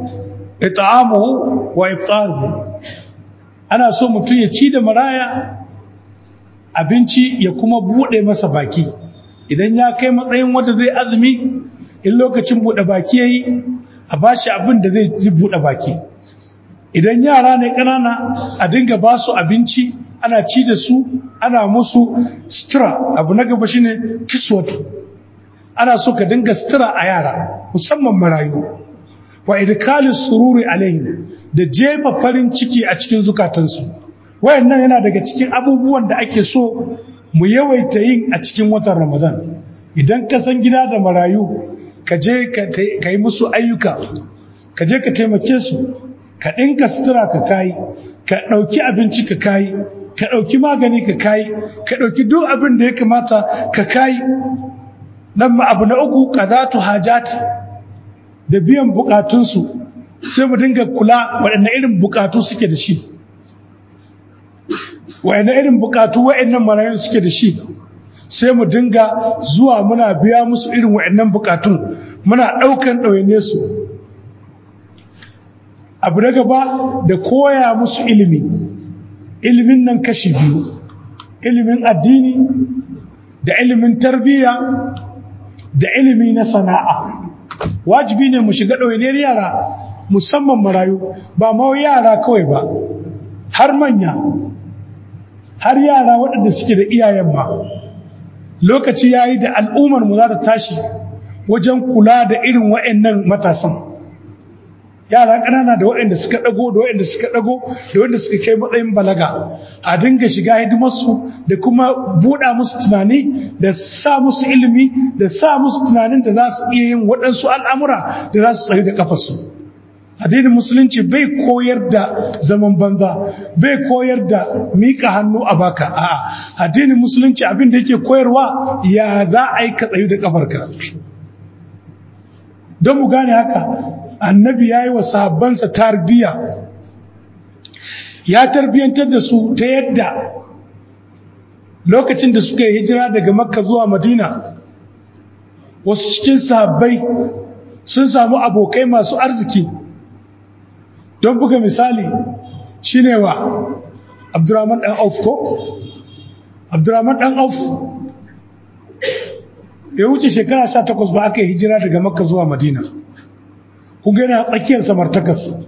ita'amuhu wa iftaruhu ana so mutum ya ci da maraya abinci ya kuma buɗe masa baki idan ya kai matsayin wanda zai azumi in lokacin buɗe baki ya yi a ba shi abin da zai buɗe baki idan yara ne ƙanana a dinga ba su abinci ana ci da su ana musu sutura abu na gaba shine kiswatu ana so ka dinga sutura a yara musamman marayu wa idkalin sururi alaihim da jefa farin ciki a cikin zukatansu wayannan yana daga cikin abubuwan da ake so mu yawaita yin a cikin watan ramadan idan ka san gida da marayu ka je ka yi musu ayyuka ka je ka taimake su ka ɗinka sutura ka kayi ka ɗauki abinci ka kayi ka ɗauki magani ka kayi ka ɗauki duk abin da ya kamata ka kayi nan ma abu na uku qadatu hajat da biyan bukatunsu sai mu dinga kula waɗanne irin bukatu suke da shi waɗanne irin bukatu waɗannan marayun suke da shi sai mu dinga zuwa muna biya musu irin waɗannan bukatun muna ɗaukan ɗawaine su abu na gaba da koya musu ilimi ilimin nan kashi biyu ilimin addini da ilimin tarbiyya da ilimi na sana'a wajibi ne mu shiga ɗawainiyar yara musamman marayu ba ma yara kawai ba har manya har yara waɗanda suke da iyayen ma lokaci ya yi da al'ummar mu za ta tashi wajen kula da irin waɗannan matasan yara ƙanana da waɗanda suka ɗago da waɗanda suka ɗago da waɗanda suka kai matsayin balaga a dinga shiga hidimarsu da kuma buɗa musu tunani da sa musu ilimi da sa musu tunanin da za su iya yin waɗansu al'amura da za su tsaye da ƙafarsu addinin musulunci bai koyar da zaman banza bai koyar da miƙa hannu a baka a'a addinin musulunci abin da yake koyarwa ya za a yi ka tsayu da ƙafarka don mu gane haka annabi ya yi wa sahabbansa tarbiyya ya tarbiyyantar da su ta yadda lokacin da suka yi hijira daga makka zuwa madina wasu cikin sahabbai sun samu abokai masu arziki don buga misali shine wa abdurrahman dan auf ko abdurrahman dan auf ya wuce shekara 18 ba aka yi hijira daga makka zuwa madina kunga yana tsakiyar samartakas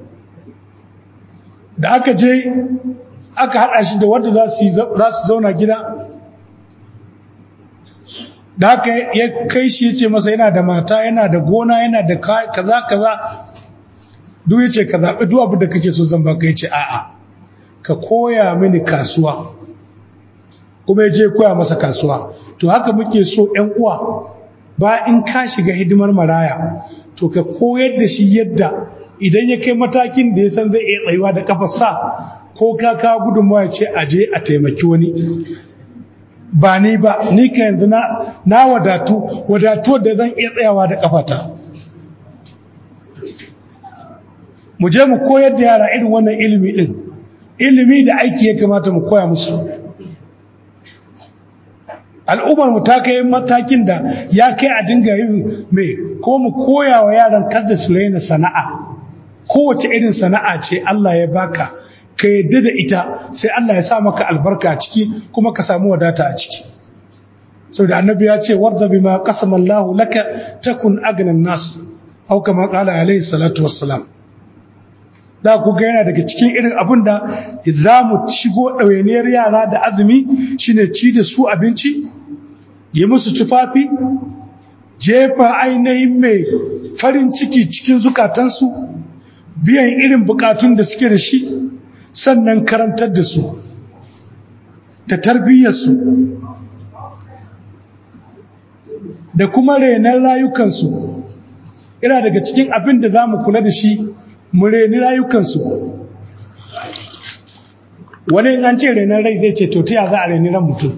da aka je aka haɗa shi da wanda za su zauna gida da haka ya kai shi ya ce masa yana da mata yana da gona yana da kaza kaza duk ya ce ka zaɓi duk abin da kake so zan baka ya ce a'a ka koya mini kasuwa kuma ya je koya masa kasuwa to haka muke so ‘yan uwa ba in ka shiga hidimar maraya to ka koyar da shi yadda idan ya kai matakin da ya san zai iya tsayuwa da kafarsa ko ka ka gudunmawa ya ce a je a taimaki wani ba ni ba ni ka yanzu na wadatu wadatu da zan iya tsayawa da kafata mu je mu koyar da yara irin wannan ilimi din ilimi da aiki ya kamata mu koya musu al'ummar mu ta kai matakin da ya kai a dinga yin mai ko mu koya wa yaran kada su raina sana'a kowace irin sana'a ce Allah ya baka ka yadda da ita sai Allah ya sa maka albarka a ciki kuma ka samu wadata a ciki saboda annabi ya ce warda bima qasama Allah laka takun agnan nas au kama qala alaihi salatu wassalam da ku ga yana daga cikin irin abin da za mu shigo ɗawainiyar yara da azumi shine ci da su abinci yi musu tufafi jefa ainihin mai farin ciki cikin zukatansu biyan irin bukatun da suke da shi sannan karantar da su da tarbiyyarsu da kuma renon rayukansu ina daga cikin abin da za mu kula da shi mu reni rayukansu wani an ce renon rai zai ce to ta za a reni ran mutum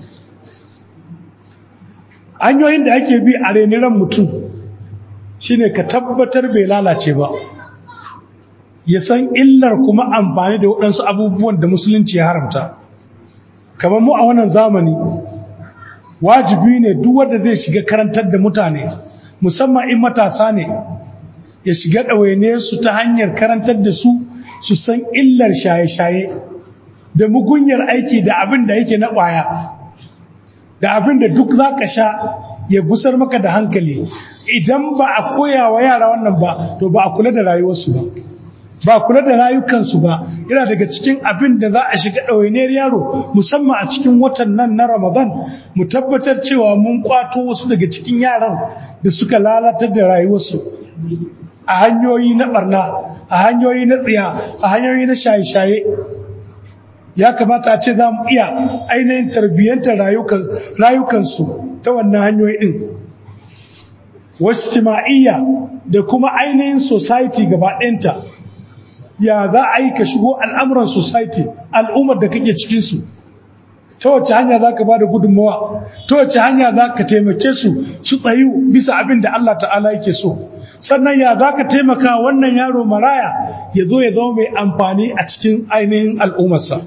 hanyoyin da ake bi a reni ran mutum shine ka tabbatar bai lalace ba ya san illar kuma amfani da waɗansu abubuwan da musulunci ya haramta kamar mu a wannan zamani wajibi ne duk wanda zai shiga karantar da mutane musamman in matasa ne ya shiga ɗawaine su ta hanyar karantar da su su san illar shaye-shaye da mugunyar aiki da abin da yake na ƙwaya da abin da duk za ka sha ya gusar maka da hankali idan ba a koya wa yara wannan ba to ba a kula da rayuwarsu ba ba kula da rayukansu ba yana daga cikin abin da za a shiga ɗawainiyar yaro musamman a cikin watan nan na ramadan mu tabbatar cewa mun kwato wasu daga cikin yaran da suka lalatar da rayuwarsu a hanyoyi na barna a hanyoyi na tsiya a hanyoyi na shaye-shaye ya kamata a ce za mu iya ainihin tarbiyyantar rayukansu ta wannan hanyoyi ɗin wasu tima'iyya da kuma ainihin society gaba ɗayanta ya za a yi ka shigo al'amuran society al'ummar da kake cikinsu ta wacce hanya za ka ba da gudunmawa ta wacce hanya za ka taimake su su tsayu bisa abin da Allah ta'ala yake so sannan ya za ka taimaka wannan yaro maraya ya zo ya zama mai amfani a cikin ainihin al'ummarsa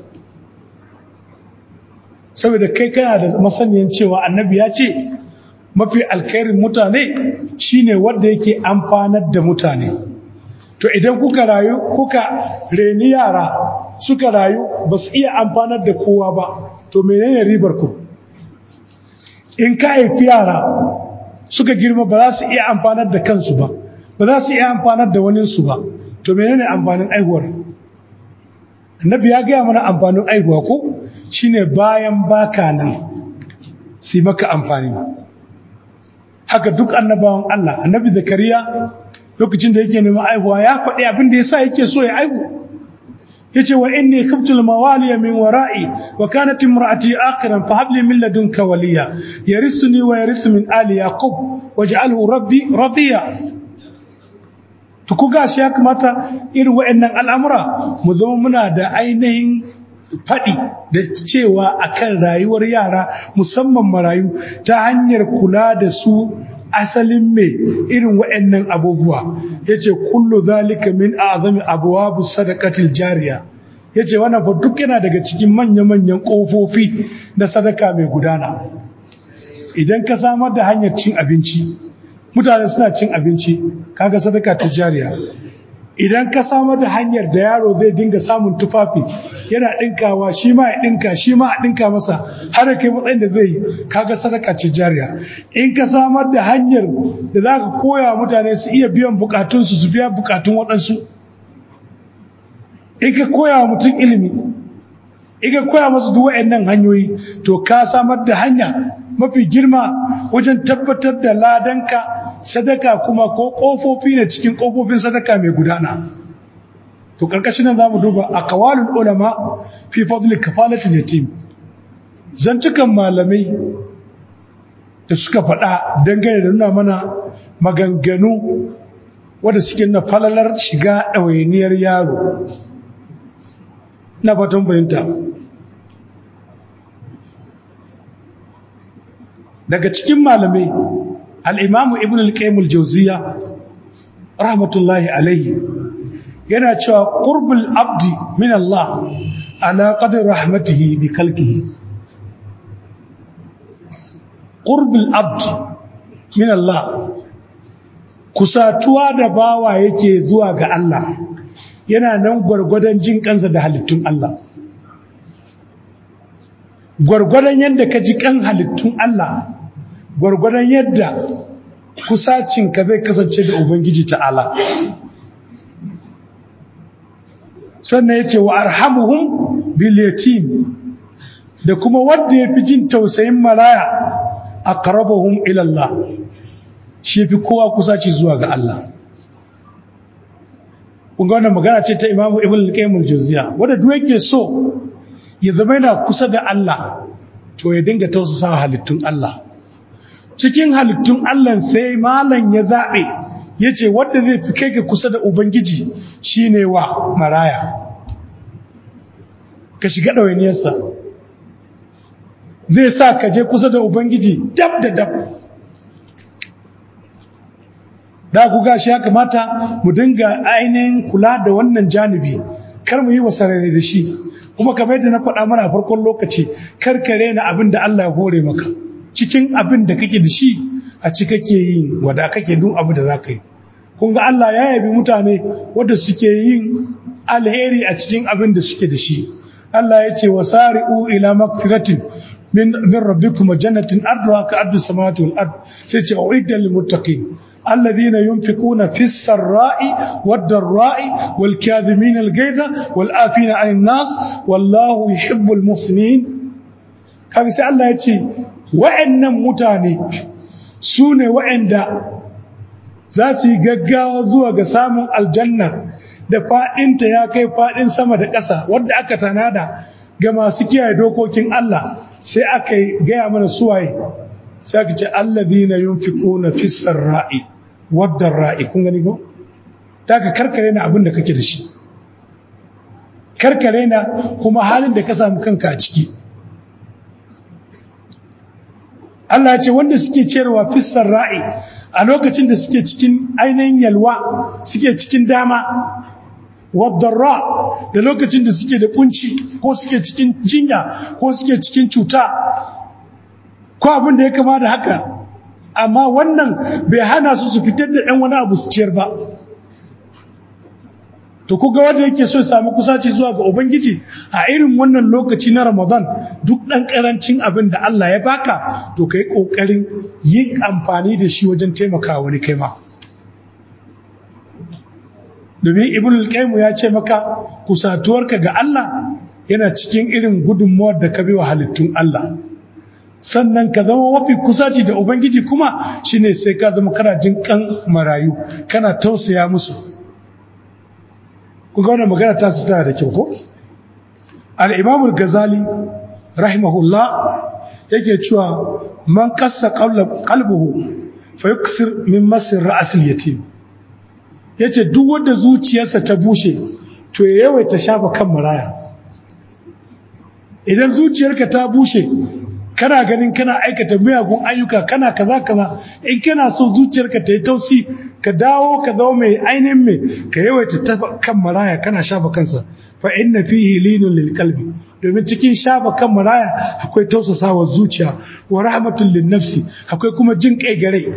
saboda kai kana da masaniyan cewa annabi ya ce mafi alkhairin mutane shine wanda yake amfanar da mutane to idan kuka rayu kuka reni yara suka rayu ba su iya amfanar da kowa ba to menene ribar ku in ka haifi yara suka girma ba za su iya amfanar da kansu ba ba za su iya amfanar da waninsu ba to menene amfanin aihuwar annabi ya gaya mana amfanin aihuwa ko shine bayan baka nan su maka amfani haka duk annabawan Allah annabi zakariya lokacin da yake neman aihuwa ya faɗi abin da yasa yake so ya aihu yace wa inni khiftu al-mawali min wara'i wa kanat imra'ati akhiran fa hab li min ladunka waliya yarisuni wa yarithu min ali yaqub waj'alhu rabbi radiya to ku gashi ya kamata irin waɗannan al'amura mu zama muna da ainihin faɗi da cewa akan rayuwar yara musamman marayu ta hanyar kula da su asalin mai irin waɗannan abubuwa ya ce kullu zalika min azami abuwabu sadakatil jariya ya ce wannan fa duk yana daga cikin manya-manyan ƙofofi na sadaka mai gudana idan ka samar da hanyar cin abinci mutane suna cin abinci kaga sadaka ta jariya idan ka samar da hanyar da yaro zai dinga samun tufafi yana ɗinkawa shi ma ya ɗinka shi ma a ɗinka masa har kai matsayin da zai yi kaga sadaka ce jariya in ka samar da hanyar da za ka koya mutane su iya biyan bukatunsu su biya bukatun waɗansu in ka koya wa mutum ilimi iga koya masu duk waɗannan hanyoyi to ka samar da hanya mafi girma wajen tabbatar da ladanka sadaka kuma ko ƙofofi ne cikin ƙofofin sadaka mai gudana to ƙarƙashin nan za mu duba a kawalin ulama fi fadli kafalatin yatim zantukan malamai da suka faɗa dangane da nuna mana maganganu wadda suke na falalar shiga ɗawainiyar yaro na fatan fahimta daga cikin malamai al'imamu ibn al-qaim al-jauziya rahmatullahi alaihi yana cewa ƙurbul abdi min Allah ala qadar rahmatihi bi kalkihi ƙurbul abdi min Allah kusatuwa da bawa yake zuwa ga Allah yana nan gwargwadon jin kansa da halittun Allah gwargwadon yadda ka ji kan halittun Allah gwargwadon yadda kusacinka zai kasance da Ubangiji ta'ala sannan ya ce wa arhamuhum bil yatim da kuma wanda ya fi jin tausayin maraya aqrabahum ila Allah shi fi kowa kusaci zuwa ga Allah kun ga wannan magana ce ta Imam Ibn al-Qayyim al-Jawziya wanda duk yake so ya zama yana kusa da Allah to ya dinga tausasa halittun Allah cikin halittun Allah sai malam ya zabe yace wanda zai fi kai ga kusa da ubangiji shine wa maraya ka shiga ɗawainiyarsa zai sa ka je kusa da ubangiji dab da dab da ku gashi ya kamata mu dinga ainihin kula da wannan janibi kar mu yi wa sarari da shi kuma kamar yadda na faɗa mana a farkon lokaci kar ka rena abin da Allah ya hore maka cikin abin da kake da shi a ci kake yin wanda kake duk abu da za ka yi kun ga Allah ya yabi mutane wanda suke yin alheri a cikin abin da suke da shi Allah ya ce wasari'u ila magfiratin min min rabbikum jannatin arduha ka ardu samawati wal ard sai ce uidda lil muttaqin الذين ينفقون في السراء والضراء والكاظمين الغيظ والآفين عن الناس والله يحب المحسنين kaga sai Allah ya ce wa'annan mutane su ne wa'anda za su yi gaggawa zuwa ga samun aljanna da faɗinta ya kai faɗin sama da ƙasa wadda aka tanada ga masu kiyaye dokokin Allah sai aka gaya mana suwaye sai aka ce alladhina yunfiquna fis sarra'i wadda ra'i kun gani ko ta ka karkare na abin da kake da shi karkare na kuma halin da ka samu kanka a ciki Allah ya ce wanda suke cerewa fissar ra'i a lokacin da suke cikin ainihin yalwa suke cikin dama wadda da lokacin da suke da kunci ko suke cikin jinya ko suke cikin cuta ko abin da ya kama da haka amma wannan bai hana su su fitar da ɗan wani abu su ciyar ba to kuga wanda yake so ya samu kusaci zuwa ga ubangiji a irin wannan lokaci na ramadan duk ɗan ƙarancin abin da allah ya baka to ka yi ƙoƙarin yin amfani da shi wajen taimakawa wani kai ma domin ibn al ya ce maka kusatuwarka ga allah yana cikin irin gudunmuwar da ka bi wa halittun allah sannan ka zama mafi kusaci da ubangiji kuma shine sai ka zama kana jin kan marayu kana tausaya musu kuga wannan magana ta su tana da kyau ko al-imam al-ghazali rahimahullah yake cewa man qassa qalbuhu fa yuksir min masir ra's al-yatim yace duk wanda zuciyarsa ta bushe to ya yawaita shafa kan maraya idan zuciyarka ta bushe kana ganin kana aikata miyagun ayyuka kana kaza kaza in kana so zuciyarka ta yi tausi ka dawo ka zama mai ainihin mai ka yawaita ta kan maraya kana shafa kansa fa inna fihi linun lil qalbi domin cikin shafa kan maraya akwai tausasawa zuciya wa rahmatul lin nafsi akwai kuma jin kai gare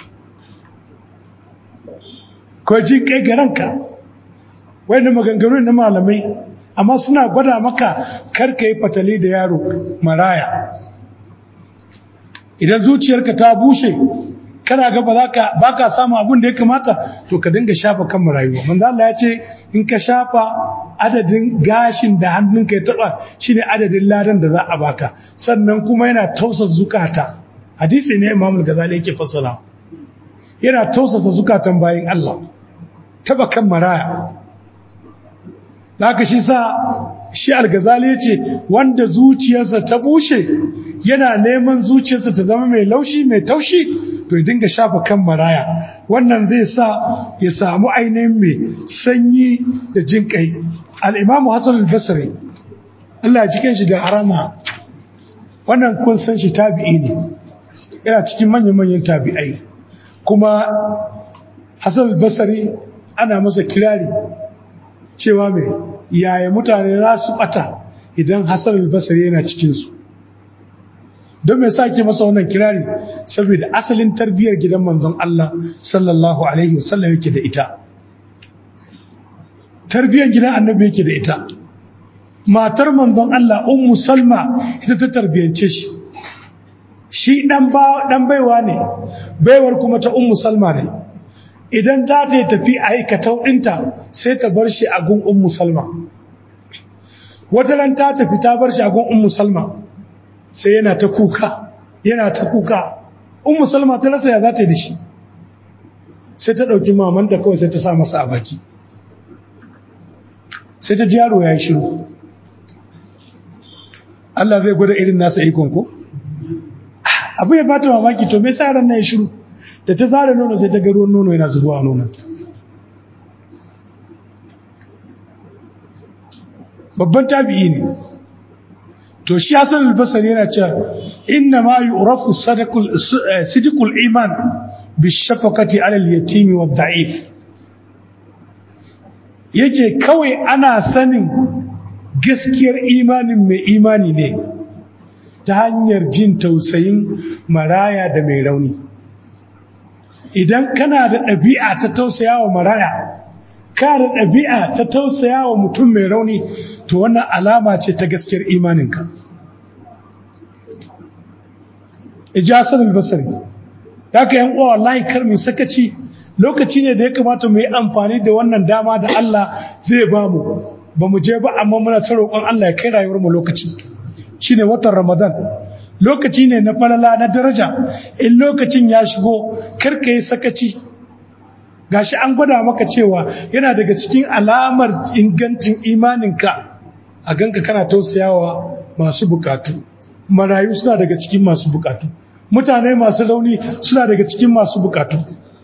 ko jin kai garanka wanda maganganu na malamai amma suna gwada maka kar ka yi fatali da yaro maraya idan zuciyarka ta bushe kana ga ba za ka ba ka samu abin da ya kamata to ka dinga shafa kan marayu manzo Allah ya ce in ka shafa adadin gashin da hannunka ya taba shine adadin ladan da za a baka sannan kuma yana tausa zukata hadisi ne Imam Al-Ghazali yake fassara yana tausasa zukatan bayin Allah taba kan maraya haka shi sa shi Al-Ghazali ya ce wanda zuciyarsa ta bushe yana neman zuciyarsa ta zama mai laushi mai taushi to ya dinga shafa kan maraya wannan zai sa ya samu ainihin mai sanyi da jin kai al'imamu hassan al-basri Allah ya cikin shi da harama wannan kun san shi tabi'i ne yana cikin manyan-manyan tabi'ai kuma hassan al-basri ana masa kirari cewa mai yaya mutane za su bata idan hassan al-basri yana cikinsu don mai sa ke masa wannan kirari saboda asalin tarbiyyar gidan manzon Allah sallallahu alaihi wasallam yake da ita tarbiyyar gidan annabi yake da ita matar manzon Allah ummu salma ita ta tarbiyance shi shi dan ba dan baiwa ne baiwar kuma ta ummu salma ne idan za ta yi tafi aikatau ɗinta sai ta bar shi a gun ummu salma wata ran ta tafi ta bar shi a gun ummu salma sai yana ta kuka yana ta kuka ummu salma ta rasa ya za ta yi da shi sai ta ɗauki mamanta kawai sai ta sa masa a baki sai ta ji yaro ya yi shiru Allah zai gwada irin nasa ikon ko abu ya bata mamaki to me sa yaran na ya shiru da ta zara nono sai ta ga ruwan nono yana zubowa a nonon babban tabi'i ne to shi Hassan al-Basri yana cewa inna ma yu'rafu sadaqul sidqul iman bishafaqati 'ala al-yatim wa daif yake kawai ana sanin gaskiyar imanin mai imani ne ta hanyar jin tausayin maraya da mai rauni idan kana da ɗabi'a ta tausaya wa maraya ka da ɗabi'a ta tausaya wa mutum mai rauni to wannan alama ce ta gaskiyar imaninka ijasar albasari da ka yan uwa wallahi kar mu sakaci lokaci ne da ya kamata mu yi amfani da wannan dama da Allah zai ba mu ba mu je ba amma muna ta roƙon Allah ya kai rayuwar mu lokaci shine watan Ramadan lokaci ne na falala na daraja in lokacin ya shigo kar ka yi sakaci gashi an gwada maka cewa yana daga cikin alamar ingancin imaninka a ganka kana tausayawa masu bukatu marayu suna daga cikin masu bukatu mutane masu rauni suna daga cikin masu bukatu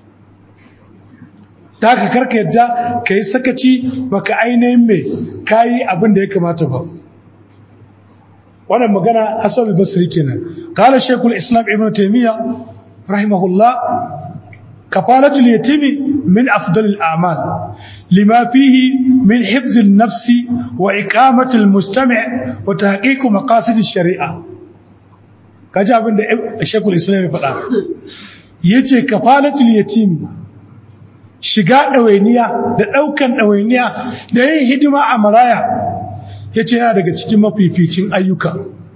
ta haka karka yadda ka yi sakaci baka ainihin mai kayi abin da ya kamata ba wannan magana hassan al-basri kenan qala shaykhul islam ibn taymiya rahimahullah kafalatul yatimi min afdal al-a'mal lima fihi min hifz an-nafs wa iqamat al-mustami' wa tahqiq maqasid ash-shari'a kaji abin da shaykhul islam ya faɗa yace kafalatul yatimi shiga ɗawainiya da ɗaukan ɗawainiya da yin hidima a maraya ya ce yana daga cikin mafificin ayyuka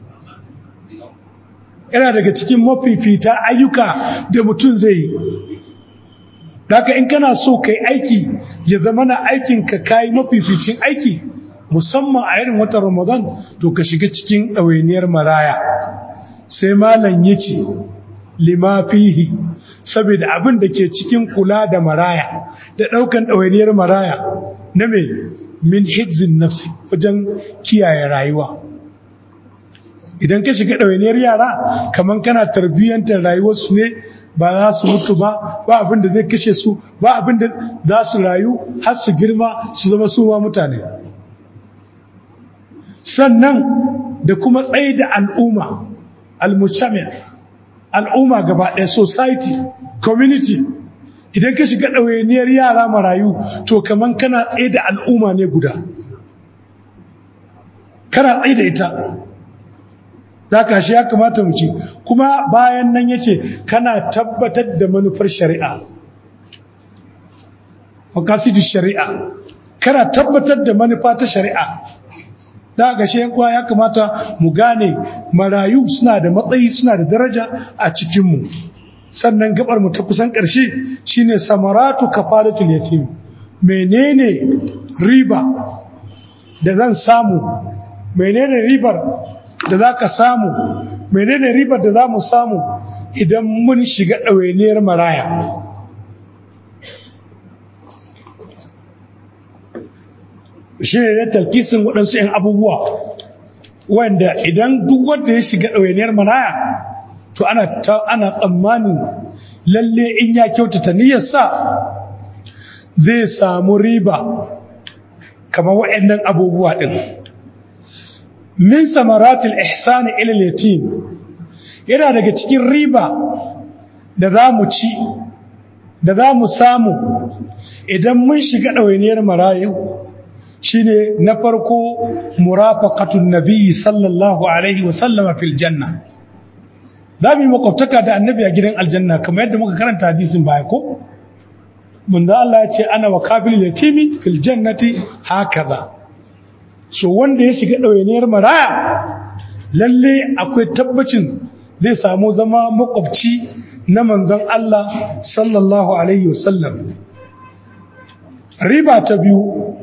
yana daga cikin mafifita ayyuka da mutum zai yi daga in kana so kai aiki ya zama na aikinka kayi mafificin aiki musamman a irin watan ramadan to ka shiga cikin ɗawainiyar maraya sai malam ya ce lima fihi saboda abin da ke cikin kula da maraya da ɗaukan ɗawainiyar maraya na mai min hibzin nafsi wajen kiyaye rayuwa idan ka shiga ɗawainiyar yara kamar kana tarbiyyantar rayuwarsu ne ba za su mutu ba ba abin da zai kashe su ba abin da za su rayu har su girma su zama su ma mutane sannan da kuma tsaye da al'umma al-mushami' al'umma gaba ɗaya society community idan ka shiga ɗawainiyar yara marayu to kaman kana tsaye da al'umma ne guda kana tsaye da ita da ka shi ya kamata mu ci kuma bayan nan ya ce kana tabbatar da manufar shari'a makasidu shari'a kana tabbatar da manufa ta shari'a da ga shi kuwa ya kamata mu gane marayu suna da matsayi suna da daraja a cikinmu sannan gabar mu ta kusan ƙarshe shine samaratu kafaratul yatim menene riba da zan samu menene ribar da za ka samu menene ribar da za mu samu idan mun shiga ɗawainiyar maraya shi ne na talkisin waɗansu 'yan abubuwa wanda idan duk wanda ya shiga ɗawainiyar maraya to ana ana tsammanin lalle in ya kyautata niyyarsa zai samu riba kamar waɗannan abubuwa ɗin min samaratul ihsani ila yatim yana daga cikin riba da za mu ci da za mu samu idan mun shiga ɗawainiyar marayu shine na farko murafaqatun nabiyyi sallallahu alaihi wa sallama fil janna za mu yi makwabtaka da annabi a gidan aljanna kamar yadda muka karanta hadisin baya ko mun da Allah ya ce ana wa kabil yatimi fil jannati hakaza so wanda ya shiga ɗawainiyar maraya lalle akwai tabbacin zai samu zama makwabci na manzon Allah sallallahu alaihi wasallam riba ta biyu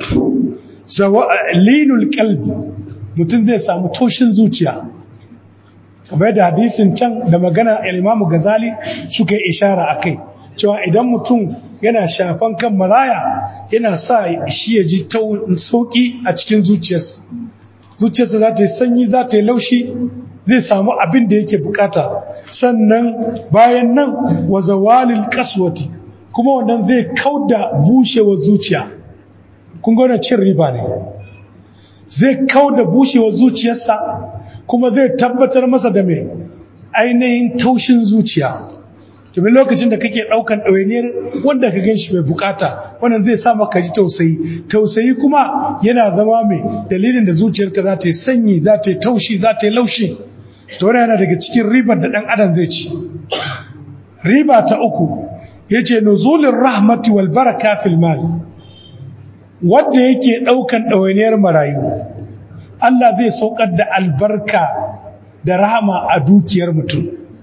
linul qalbi mutum zai samu taushin zuciya kamar da hadisin can da magana al-Imam Ghazali suka yi ishara akai cewa idan mutum yana shafan kan maraya yana sa shi ya ji sauki a cikin zuciyarsa zuciyarsa za ta yi sanyi za ta yi laushi zai samu abin da yake bukata sannan bayan nan wa zawalil kaswati kuma wannan zai kauda bushewar zuciya kun ga cin riba ne zai kauda bushewar zuciyarsa kuma zai tabbatar masa da mai ainihin taushin zuciya domin lokacin da kake ɗaukan ɗawainiyar wanda ka gan shi mai bukata wannan zai sa maka ji tausayi tausayi kuma yana zama mai dalilin da zuciyarka za ta yi sanyi za ta yi taushi za ta yi laushi to wannan yana daga cikin ribar da ɗan adam zai ci riba ta uku ya ce nuzulin rahmati wal baraka fil mal wanda yake ɗaukan ɗawainiyar marayu Allah zai saukar da albarka da rahama a dukiyar mutum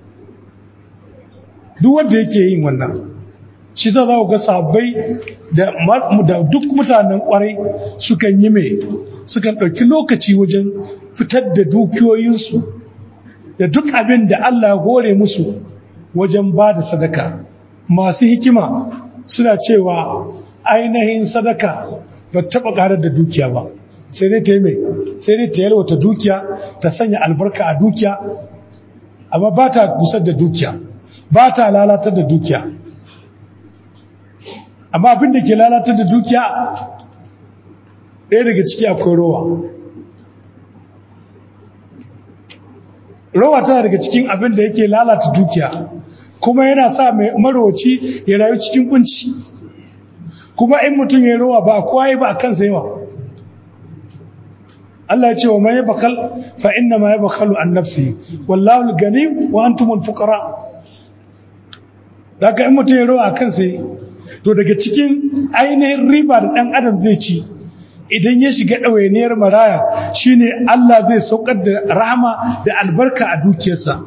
duk wanda yake yin wannan shi za ku ga sabai da duk mutanen kwarai sukan yi mai sukan ɗauki lokaci wajen fitar da dukiyoyinsu da duk abin da Allah ya hore musu wajen ba da sadaka masu hikima suna cewa ainihin sadaka ba taɓa ƙarar da dukiya ba sai dai ta yi mai sai dai ta yalwata dukiya ta sanya albarka a dukiya amma ba ta gusar da dukiya ba ta lalatar da dukiya amma abin da ke lalatar da dukiya ɗaya daga ciki akwai rowa rowa tana daga cikin abin da yake lalata dukiya kuma yana sa mai marowaci ya rayu cikin kunci kuma in mutum ya rowa ba kowa yi ba a kansa yawa Allah ya ce wa mai bakal fa inna ma yabkhalu an nafsi wallahu al-gani wa antumul fuqara daga in mutum ya rowa a kansa to daga cikin ainihin riba da ɗan adam zai ci idan ya shiga ɗawainiyar maraya shine Allah zai saukar da rahama da albarka a dukiyarsa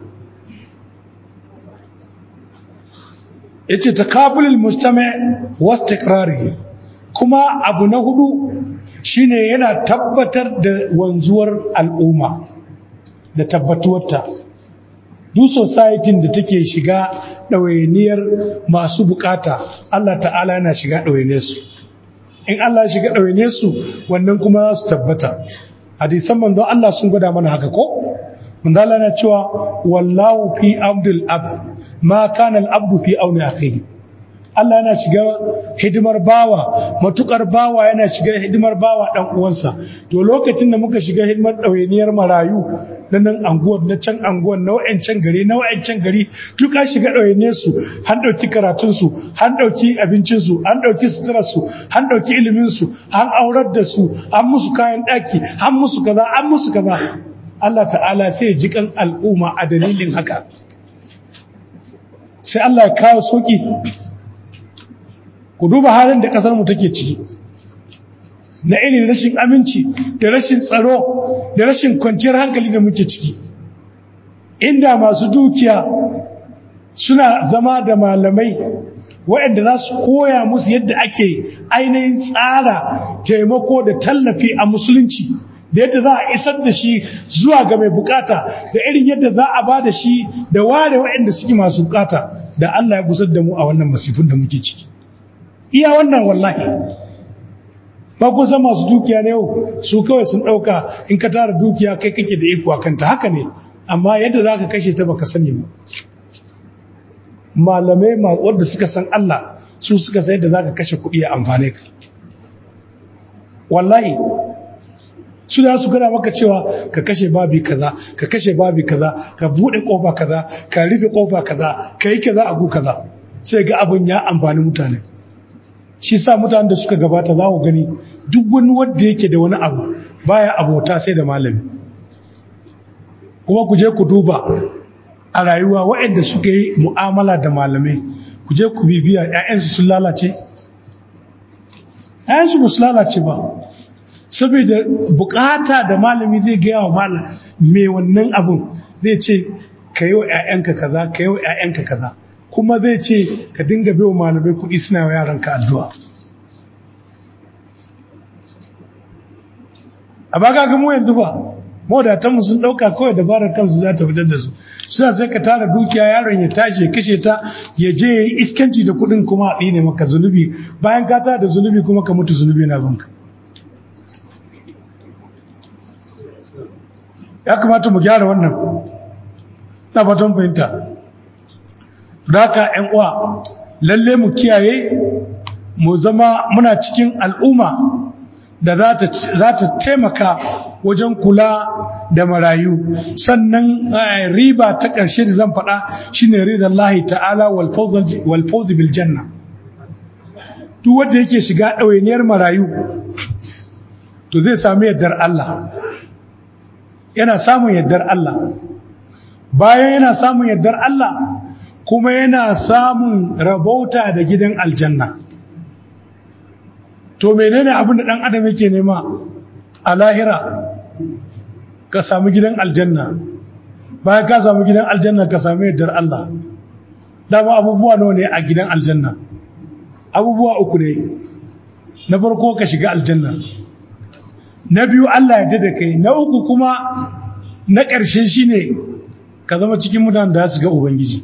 yace takabulul mujtama wa istiqrarihi kuma abu na hudu shine yana tabbatar da wanzuwar al'umma da tabbatuwarta duk society da take shiga ɗawainiyar masu bukata Allah ta'ala yana shiga ɗawainiyar su in Allah ya shiga ɗawainiyar su wannan kuma za su tabbata hadisan manzon Allah sun gwada mana haka ko manzon Allah yana cewa wallahu fi abdul abd ma kana al abdu fi auni akhihi Allah yana shiga hidimar bawa matukar bawa yana shiga hidimar bawa dan uwansa to lokacin da muka shiga hidimar ɗawainiyar marayu na nan anguwar na can anguwar na wa'ancan gari na wa'ancan gari duk an shiga ɗawainiyar su an ɗauki karatun su an ɗauki abincin su an ɗauki suturar su an ɗauki ilimin su an aurar da su an musu kayan ɗaki an musu kaza an musu kaza Allah ta'ala sai ya ji kan al'umma a dalilin haka sai Allah ya kawo sauki ku duba halin da ƙasar mu take ciki na irin rashin aminci da rashin tsaro da rashin kwanciyar hankali da muke ciki inda masu dukiya suna zama da malamai waɗanda za su koya musu yadda ake ainihin tsara taimako da tallafi a musulunci da yadda za a isar da shi zuwa ga mai bukata da irin yadda za a ba da shi da ware waɗanda suke masu bukata da Allah ya gusar da mu a wannan masifin da muke ciki iya wannan wallahi ba ku san masu dukiya na yau su kawai sun ɗauka in ka tara dukiya kai kake da iko a kanta haka ne amma yadda za ka kashe ta baka sani ba malamai wadda suka san Allah su suka sai da za ka kashe kuɗi a amfane ka wallahi su da su gana maka cewa ka kashe babi kaza ka kashe babi kaza ka buɗe ƙofa kaza ka rufe ƙofa kaza ka yi kaza agu kaza sai ga abin ya amfani mutane shi sa mutanen da suka gabata za ku gani duk wani wanda yake da wani abu baya abota sai da malami kuma ku je ku duba a rayuwa waɗanda suka yi mu'amala da malamai ku je ku bibiya 'ya'yansu sun lalace 'ya'yansu ba su lalace ba saboda bukata da malami zai gaya wa malam mai wannan abun zai ce ka yi wa 'ya'yanka kaza ka yi wa 'ya'yanka kaza kuma zai ce ka dinga bai wa malamai kuɗi suna wa yaranka addu'a a baka ga mu yanzu ba mawadatanmu sun ɗauka kawai dabarar kansu za ta fitar da su suna sai ka tara dukiya yaron ya tashi ya kashe ta ya je ya yi iskanci da kuɗin kuma a ɗine maka zunubi bayan ka tara da zunubi kuma ka mutu zunubi na banka ya kamata mu gyara wannan na fatan fahimta da haka ‘yan uwa lalle mu kiyaye mu zama muna cikin al'umma da za ta taimaka wajen kula da marayu sannan riba ta ƙarshe da zan faɗa shine ridar lahi ta'ala walfauzi bil janna duk wanda yake shiga ɗawainiyar marayu to zai sami yardar Allah yana samun yardar Allah bayan yana samun yardar Allah kuma yana samun rabauta da gidan aljanna to menene abin da ɗan adam yake nema a lahira ka samu gidan aljanna bayan ka samu gidan aljanna ka samu yardar Allah dama abubuwa nawa ne a gidan aljanna abubuwa uku ne na farko ka shiga aljanna na biyu Allah ya da kai na uku kuma na ƙarshe shine ka zama cikin mutanen da su ga ubangiji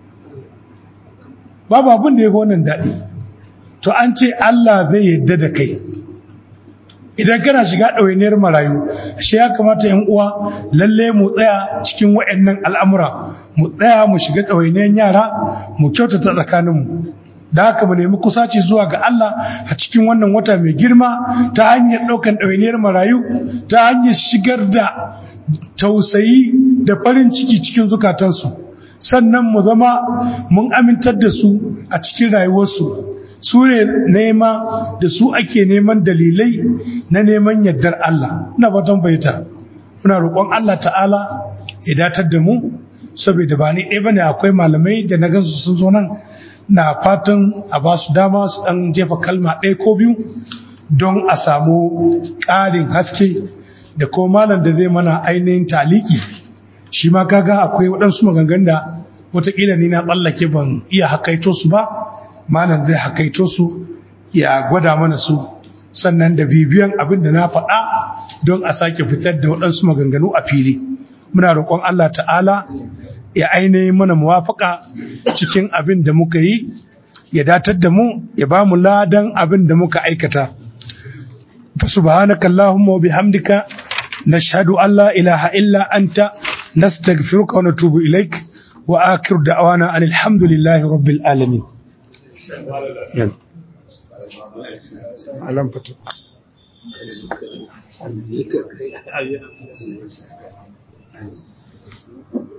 babu abin da ya fi wannan daɗi to an ce Allah zai yadda da kai idan kana shiga ɗawainiyar marayu shi ya kamata yan uwa lalle mu tsaya cikin wa'annan al'amura mu tsaya mu shiga ɗawainiyar yara mu kyautata tsakaninmu da haka mu nemi kusaci zuwa ga Allah a cikin wannan wata mai girma ta hanyar ɗaukan ɗawainiyar marayu ta hanyar shigar da tausayi da farin ciki cikin zukatansu sannan mu zama mun amintar da su a cikin rayuwarsu su ne nema da su ake neman dalilai na neman yardar Allah ina fatan baita muna roƙon Allah ta'ala ya datar da mu saboda ba ni ɗaya bane akwai malamai da na gansu sun zo nan na fatan a ba su dama su ɗan jefa kalma ɗaya ko biyu don a samu ƙarin haske da ko malam da zai mana ainihin taliki shi ma kaga akwai waɗansu maganganun da wataƙila ni na tsallake ban iya hakaito su ba malam zai hakaito su ya gwada mana su sannan da bibiyan abin da na faɗa don a sake fitar da waɗansu maganganu a fili muna roƙon Allah ta'ala ya ainihin mana muwafaka cikin abin da muka yi ya datar da mu ya ba mu ladan abin da muka aikata fa subhanaka allahumma wa bihamdika nashhadu an la ilaha illa anta nastaghfiruka wa natubu ilaik wa akhiru da'wana alhamdulillahi rabbil alamin alam fito Thank you.